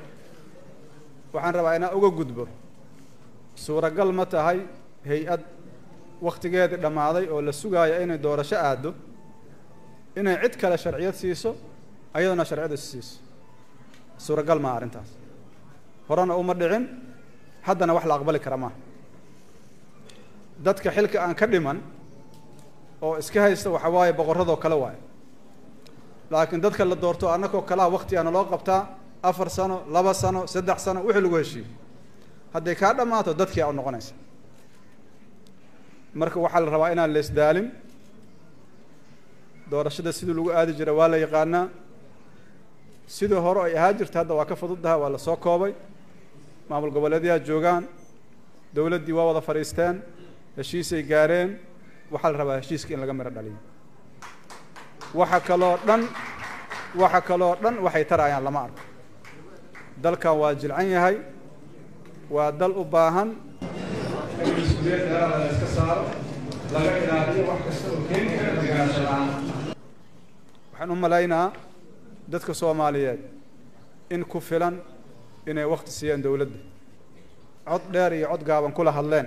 waxaan rabaa inaan uga gudbo suuragal ma tahay hay-ad wakhtigeedii dhammaaday oo la sugaaya inay doorasho aaddo inay cid kale sharciyad siiso ayaduna sharciyad is siiso suuragal maa arrintaas horena uma dhicin haddana wax la aqbali kara maaha dadka xilka aan ka dhiman oo iska haysta waxa waaye boqorradoo kale waaye laakiin dadka la doorto annagoo kalaha waktigaana loo qabtaa afar sano laba sano saddex sano wixii lagu heshiiyo hadday kaa dhammaato dadkii aa u noqonaysa marka waxaa la rabaa inaan la isdaalin doorashada sidii lagu aadi jira waa la yaqaanaa sidii hore ay ahaa jirta hadda waa ka fududdaha waa la soo koobay maamul goboleedyaha joogaan dowladdii waa wada fadhiisteen heshiisay gaareen waxaa la rabaa heshiiska in laga miro dhaliyo waxa kaloo dhan waxa kaloo dhan waxay tarayaan lama arko dalkan waa jilcan yahay waa dal u baahan in mas-uuliyad dheeraada la iska saaro laga ilaaliyo wax kasta oo keeni kara deganaansho la-aan waxaan u malaynaa dadka soomaaliyeed in ku filan inay wakti siiyeen dowladda cod dheer iyo cod gaaban kula hadleen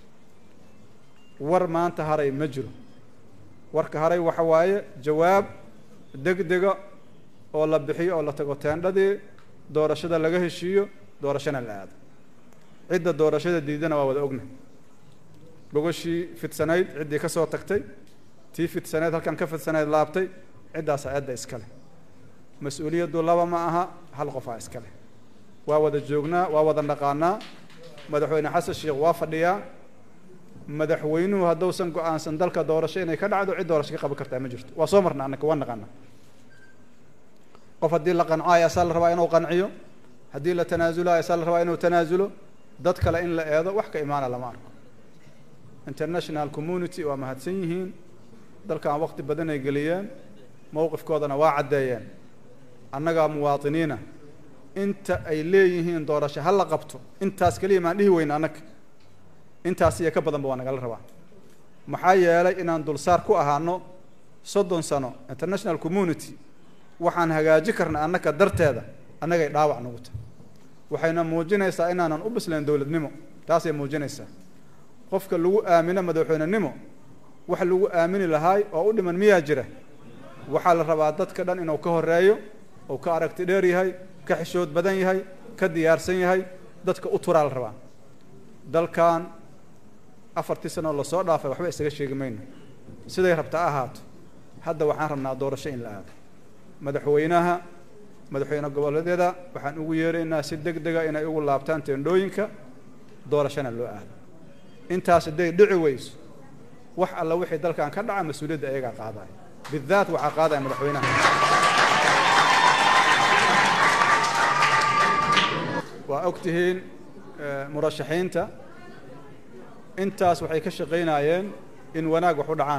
war maanta haray ma jiro warka haray waxa waaye jawaab degdega oo la bixiyo oo la tago teendhadii doorashada laga heshiiyo doorashana la aado cidda doorashada diidana waa wada ogna gogashii fidsanayd ciddii ka soo tagtay tii fidsanayd halkan ka fidsanayd laabtay ciddaasa cidda iskale mas-uuliyaddu laba ma aha hal qofaa iskale waa wada joognaa waa wada naqaanaa madaxweyne xasan sheekh waa fadhiyaa madaxweynuhu hadduusan go-aansan dalka doorasho inay ka dhacdo cid doorasho ka qaban kartaa ma jirto waa soo marna annaka waa naqaana qof haddii la qancaayo asaa la rabaa inuu qanciyo haddii la tanaasulayo asaa la rabaa inuu tanaasulo dad kale in la eedo wax ka imaana lama arko international community waa mahadsan yihiin dalkan waqti badan ay geliyeen mowqifkoodana waa caddeeyeen annagaa muwaatiniina inta ay leeyihiin doorasho ha la qabto intaas keliya maan dhihi weyna annaga intaas iyo ka badanba waa nagala rabaa maxaa yeelay inaan dulsaar ku ahaano soddon sano international community waxaan hagaaji karna annaka darteeda annagay dhaawac nagu tahay waxayna muujinaysaa inaanan u bislayn dowladnimo taasay muujinaysaa qofka lagu aamino madaxweynenimo wax lagu aamini lahaay oo u dhiman miyaa jira waxaa la rabaa dadka dhan inuu ka horeeyo uu ka aragti dheer yahay ka xishood badan yahay ka diyaarsan yahay dadka u turaa la rabaa dalkan afartii sanoo lasoo dhaafay waxba isaga sheegi mayno siday rabta ha ahaato hadda waxaan rabnaa doorasho in la aado madaxweynaha madaxweyne goboleedyada waxaan ugu yeeraynaa si deg dega inay ugu laabtaan teendhooyinka doorashona loo aado intaas hadday dhici weyso wax alla wixii dalkan ka dhaca mas-uuliyadda ayagaa qaadaya bidaat waxaa qaadaya madaxweynaha waa og tihiin murashaxiinta intaas waxay ka shaqaynayeen in wanaag wax u dhacaan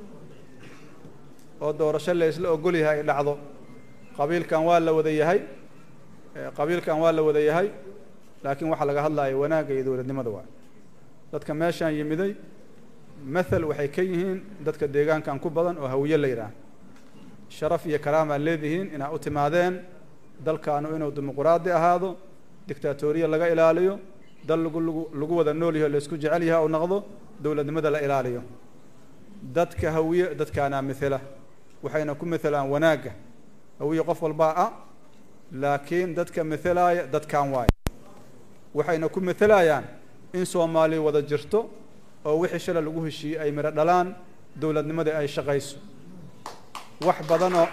oo doorasho la isla ogol yahay ay dhacdo qabiilkan waa la wada yahay qabiilkan waa la wada yahay laakiin waxaa laga hadlaya wanaagga iyo dowladnimada waa dadka meeshaan yimiday mathal waxay ka yihiin dadka deegaankan ku badan oo hawiye la yidhaah sharaf iyo karaamaa leedihiin inaa u timaadeen dalkaanu inuu dimuquraadi ahaado dictatoriya laga ilaaliyo dal lagu lagu lagu wada nool yaho laysku jecel yaha u noqdo dowladnimada la ilaaliyo dadka hawiye dadkaanaa mithela waxayna ku mithelaan wanaagga hawiye qof walbaa ah laakiin dadka mithelaaya dadkan waayo waxayna ku mithelayaan in soomaaliya wada jirto oo wixii shala lagu heshiiyey ay midho dhalaan dowladnimadii ay shaqayso wax badanoo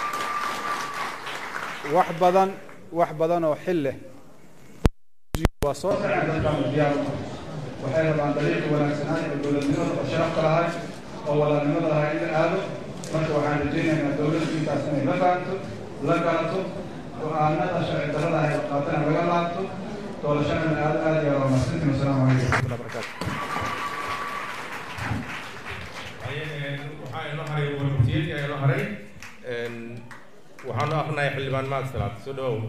wax badan wax badan oo xil leh waa soo waxay rabaan dariiqi wanaagsanaan ee dowladnimada oo sharafka lahay oo walaalnimada lahay in la aado marka waxaan rajaynaynaa dowladdu intaas inay la fahanto la galato go-aanada sharci darrada ay qaatana laga laabto doorashana la aado aad iyo waa mahadsantiin wasalaamu calaykum waraxmatullahi barakatu waxaa inoo haray warmutiyadii ayaa inoo haray waxaanu akrinahay xildhibaan mahad salaad soo dhawow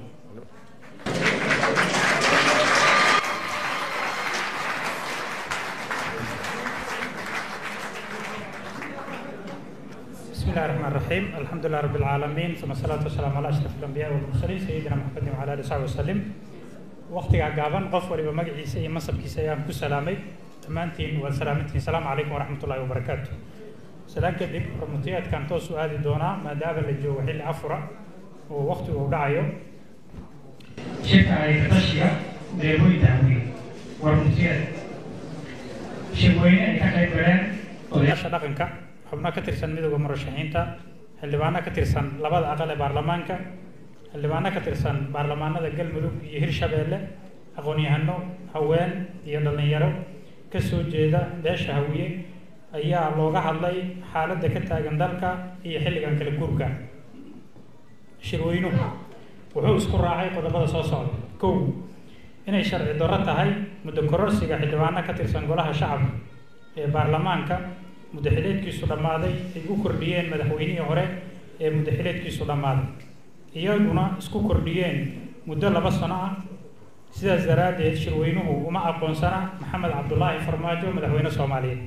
بسم الله الرحمن الرحيم الحمد لله رب العالمين ثم الصلاة والسلام على أشرف الأنبياء والمرسلين سيدنا محمد وعلى آله وصحبه وسلم وقتها قابن قف ولي مقعيسة iyo masabkiisa ayaan ku salaamay dhammaantiin waad salaamantiin salaamu calaykum waraxmat ullahi wabarakaatu salaan kadib hormutiyaadkan toos u aadi doonaa maadaama la joogo xilli afura oo waqtigu uu dhacayo shirka ay tashiga deebooyinta hawiye warmutiyaad shirweyne ay ka qayb galeen odayaasha dhaqanka xubno ka tirsan midowda murashaxiinta xildhibaano ka tirsan labada aqal ee baarlamaanka xildhibaano ka tirsan baarlamaanada galmudug iyo hirshabeelle aqoon-yahano haween iyo dhallinyaro ka soo jeeda beesha hawiye ayaa looga hadlay xaaladda ka taagan dalka iyo xilligan kala guurka shirweynuhu wuxuu isku raacay qodobada soo socda kow inay sharci darro tahay muddo kororsiga xildhibaano ka tirsan golaha shacabka ee baarlamaanka muddaxileedkiisu dhammaaday ay u kordhiyeen madaxweynihii hore ee muddaxileedkiisu dhammaaday iyaguna isku kordhiyeen muddo laba sano ah sidaas daraaddeed shirweynuhu uma aqoonsana maxamed cabdulaahi farmaajo madaxweyne soomaaliyeed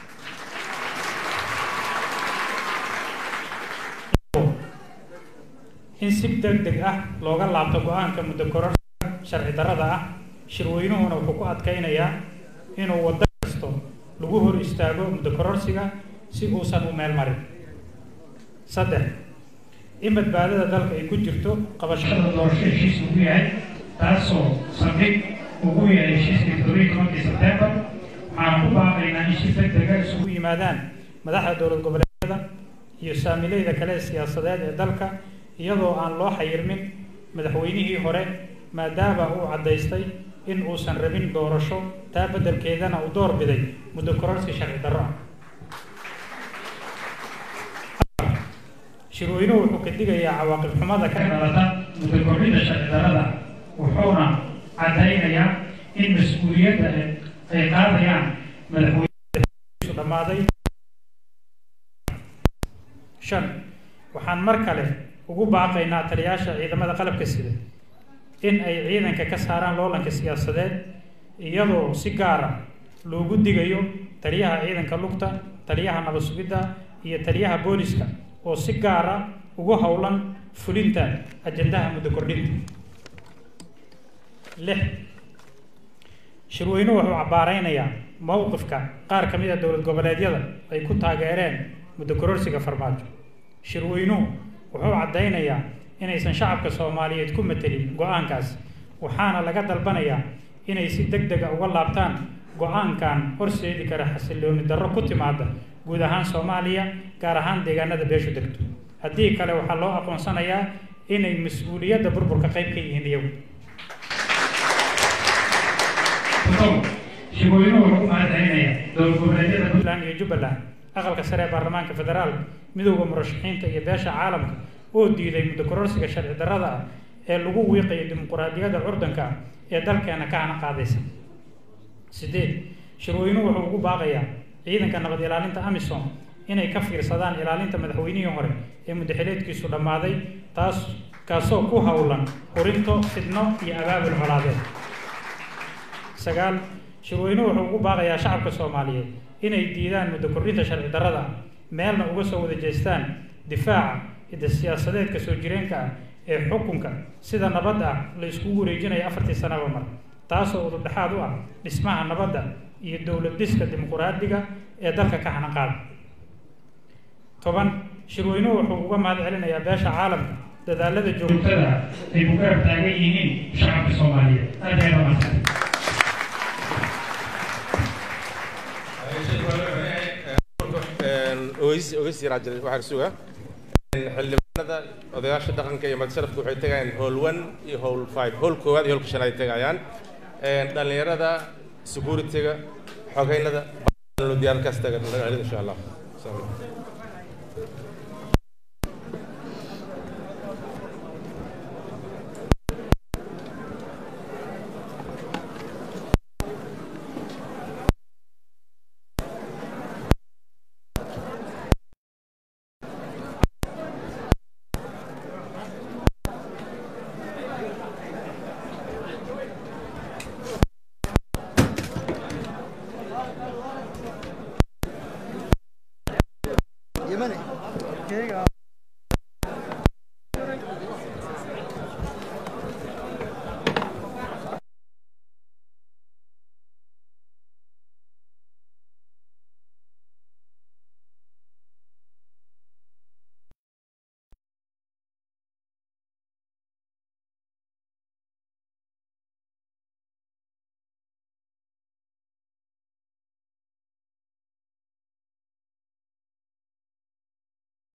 in si deg deg ah looga laabto go-aanka muddo kororsiga sharci darrada ah shirweynuhuna wuxuu ku adkaynayaa inuu waddo kasto lagu hor istaago muddo kororsiga si uusan u meel marin saddex in badbaadada dalka ay ku jirto qabashada doorasho heshiis ugu yahay taasoo saldhig ugu yahay heshiiskii toddobiyi tobankii sebtembar waxaan ku baaqaynaa in si deg dega isugu yimaadaan madaxda dowlad goboleedyada iyo saamileyda kale ee siyaasadeed ee dalka iyadoo aan loo xayirmin madaxweynihii hore maadaama uu caddaystay in uusan rabin doorasho taa beddelkeedana uu door biday muddo kororsi sharci darro ah shirweynuhu wuxuu ka digayaa cawaaqib xumada ka dhalata muddo kordhinta sharci darrada wuxuuna caddaynayaa in mas-uuliyadda ay qaadayaan madaxweynehiisu dhammaaday shan waxaan mar kale ugu baaqaynaa taliyaasha ciidamada qalabka sida in ay ciidanka ka saaraan loolanka siyaasadeed iyadoo si gaar ah loogu digayo taliyaha ciidanka lugta taliyaha nabad sugidda iyo taliyaha booliska oo si gaara ugu howlan fulinta ajandaha muddo kordhinta lix shirweynuhu wuxuu cabbaaraynayaa mowqifka qaar ka mid a dowlad goboleedyada ay ku taageereen muddo kororsiga farmaajo shirweynuhu wuxuu caddaynayaa inaysan shacabka soomaaliyeed ku matelin go-aankaas waxaana laga dalbanayaa inay si deg dega uga laabtaan go-aankan horseedi kara xasillooni darro ku timaada guud ahaan soomaaliya gaar ahaan deegaanada beeshu degto haddii kale waxaa loo aqoonsanayaa inay mas-uuliyadda burburka qayb ka yihiin iyagu shirweynuhu wuxuu u mahadcelinayaa dowlad goboleedyada puntland iyo jubbaland aqalka sare ee baarlamaanka federaalka midowda murashaxiinta iyo beesha caalamka oo diiday muddo kororsiga sharci darrada ah ee lagu wiiqayo dimuquraadiyadda curdanka ah ee dalkeena ka hana qaadaysa sideed shirweynuhu wuxuu ugu baaqayaa ciidanka nabad ilaalinta amisom inay ka fiirsadaan ilaalinta madaxweynihii hore ee muddaxileedkiisu dhammaaday taas kaasoo ku howlan hurinto fidno iyo abaabul colaadeed sagaal shirweynuhu wuxuu ugu baaqayaa shacabka soomaaliyeed inay diidaan muddo kordhinta sharci darrada meelna uga soo wada jeestaan difaaca hidda siyaasadeedka soo jireenka ah ee xukunka sida nabad ah la iskugu wareejinayo afartii sanaba mar taasoo udubdhexaad u ah dhismaha nabadda iyo dowlad dhiska dimuquraadiga ee dalka ka xanaqaada toban shirweynuhu wuxuu uga mahad celinayaa beesha caalamka dadaalada joogtada ay ku garab taagan yihiin shacabka soomaaliyeed aad ayay dhamaantay ogeysi ogeysi yaraa jiray waxaa suga xildhibaanada odayaasha dhaqanka iyo madsharafka waxay tegayaan howl one iyo howl five howl koowaad iyo holka shanaad ay tegayaan dhalinyarada securityga xogeynada diyaarkaas tagan insha allah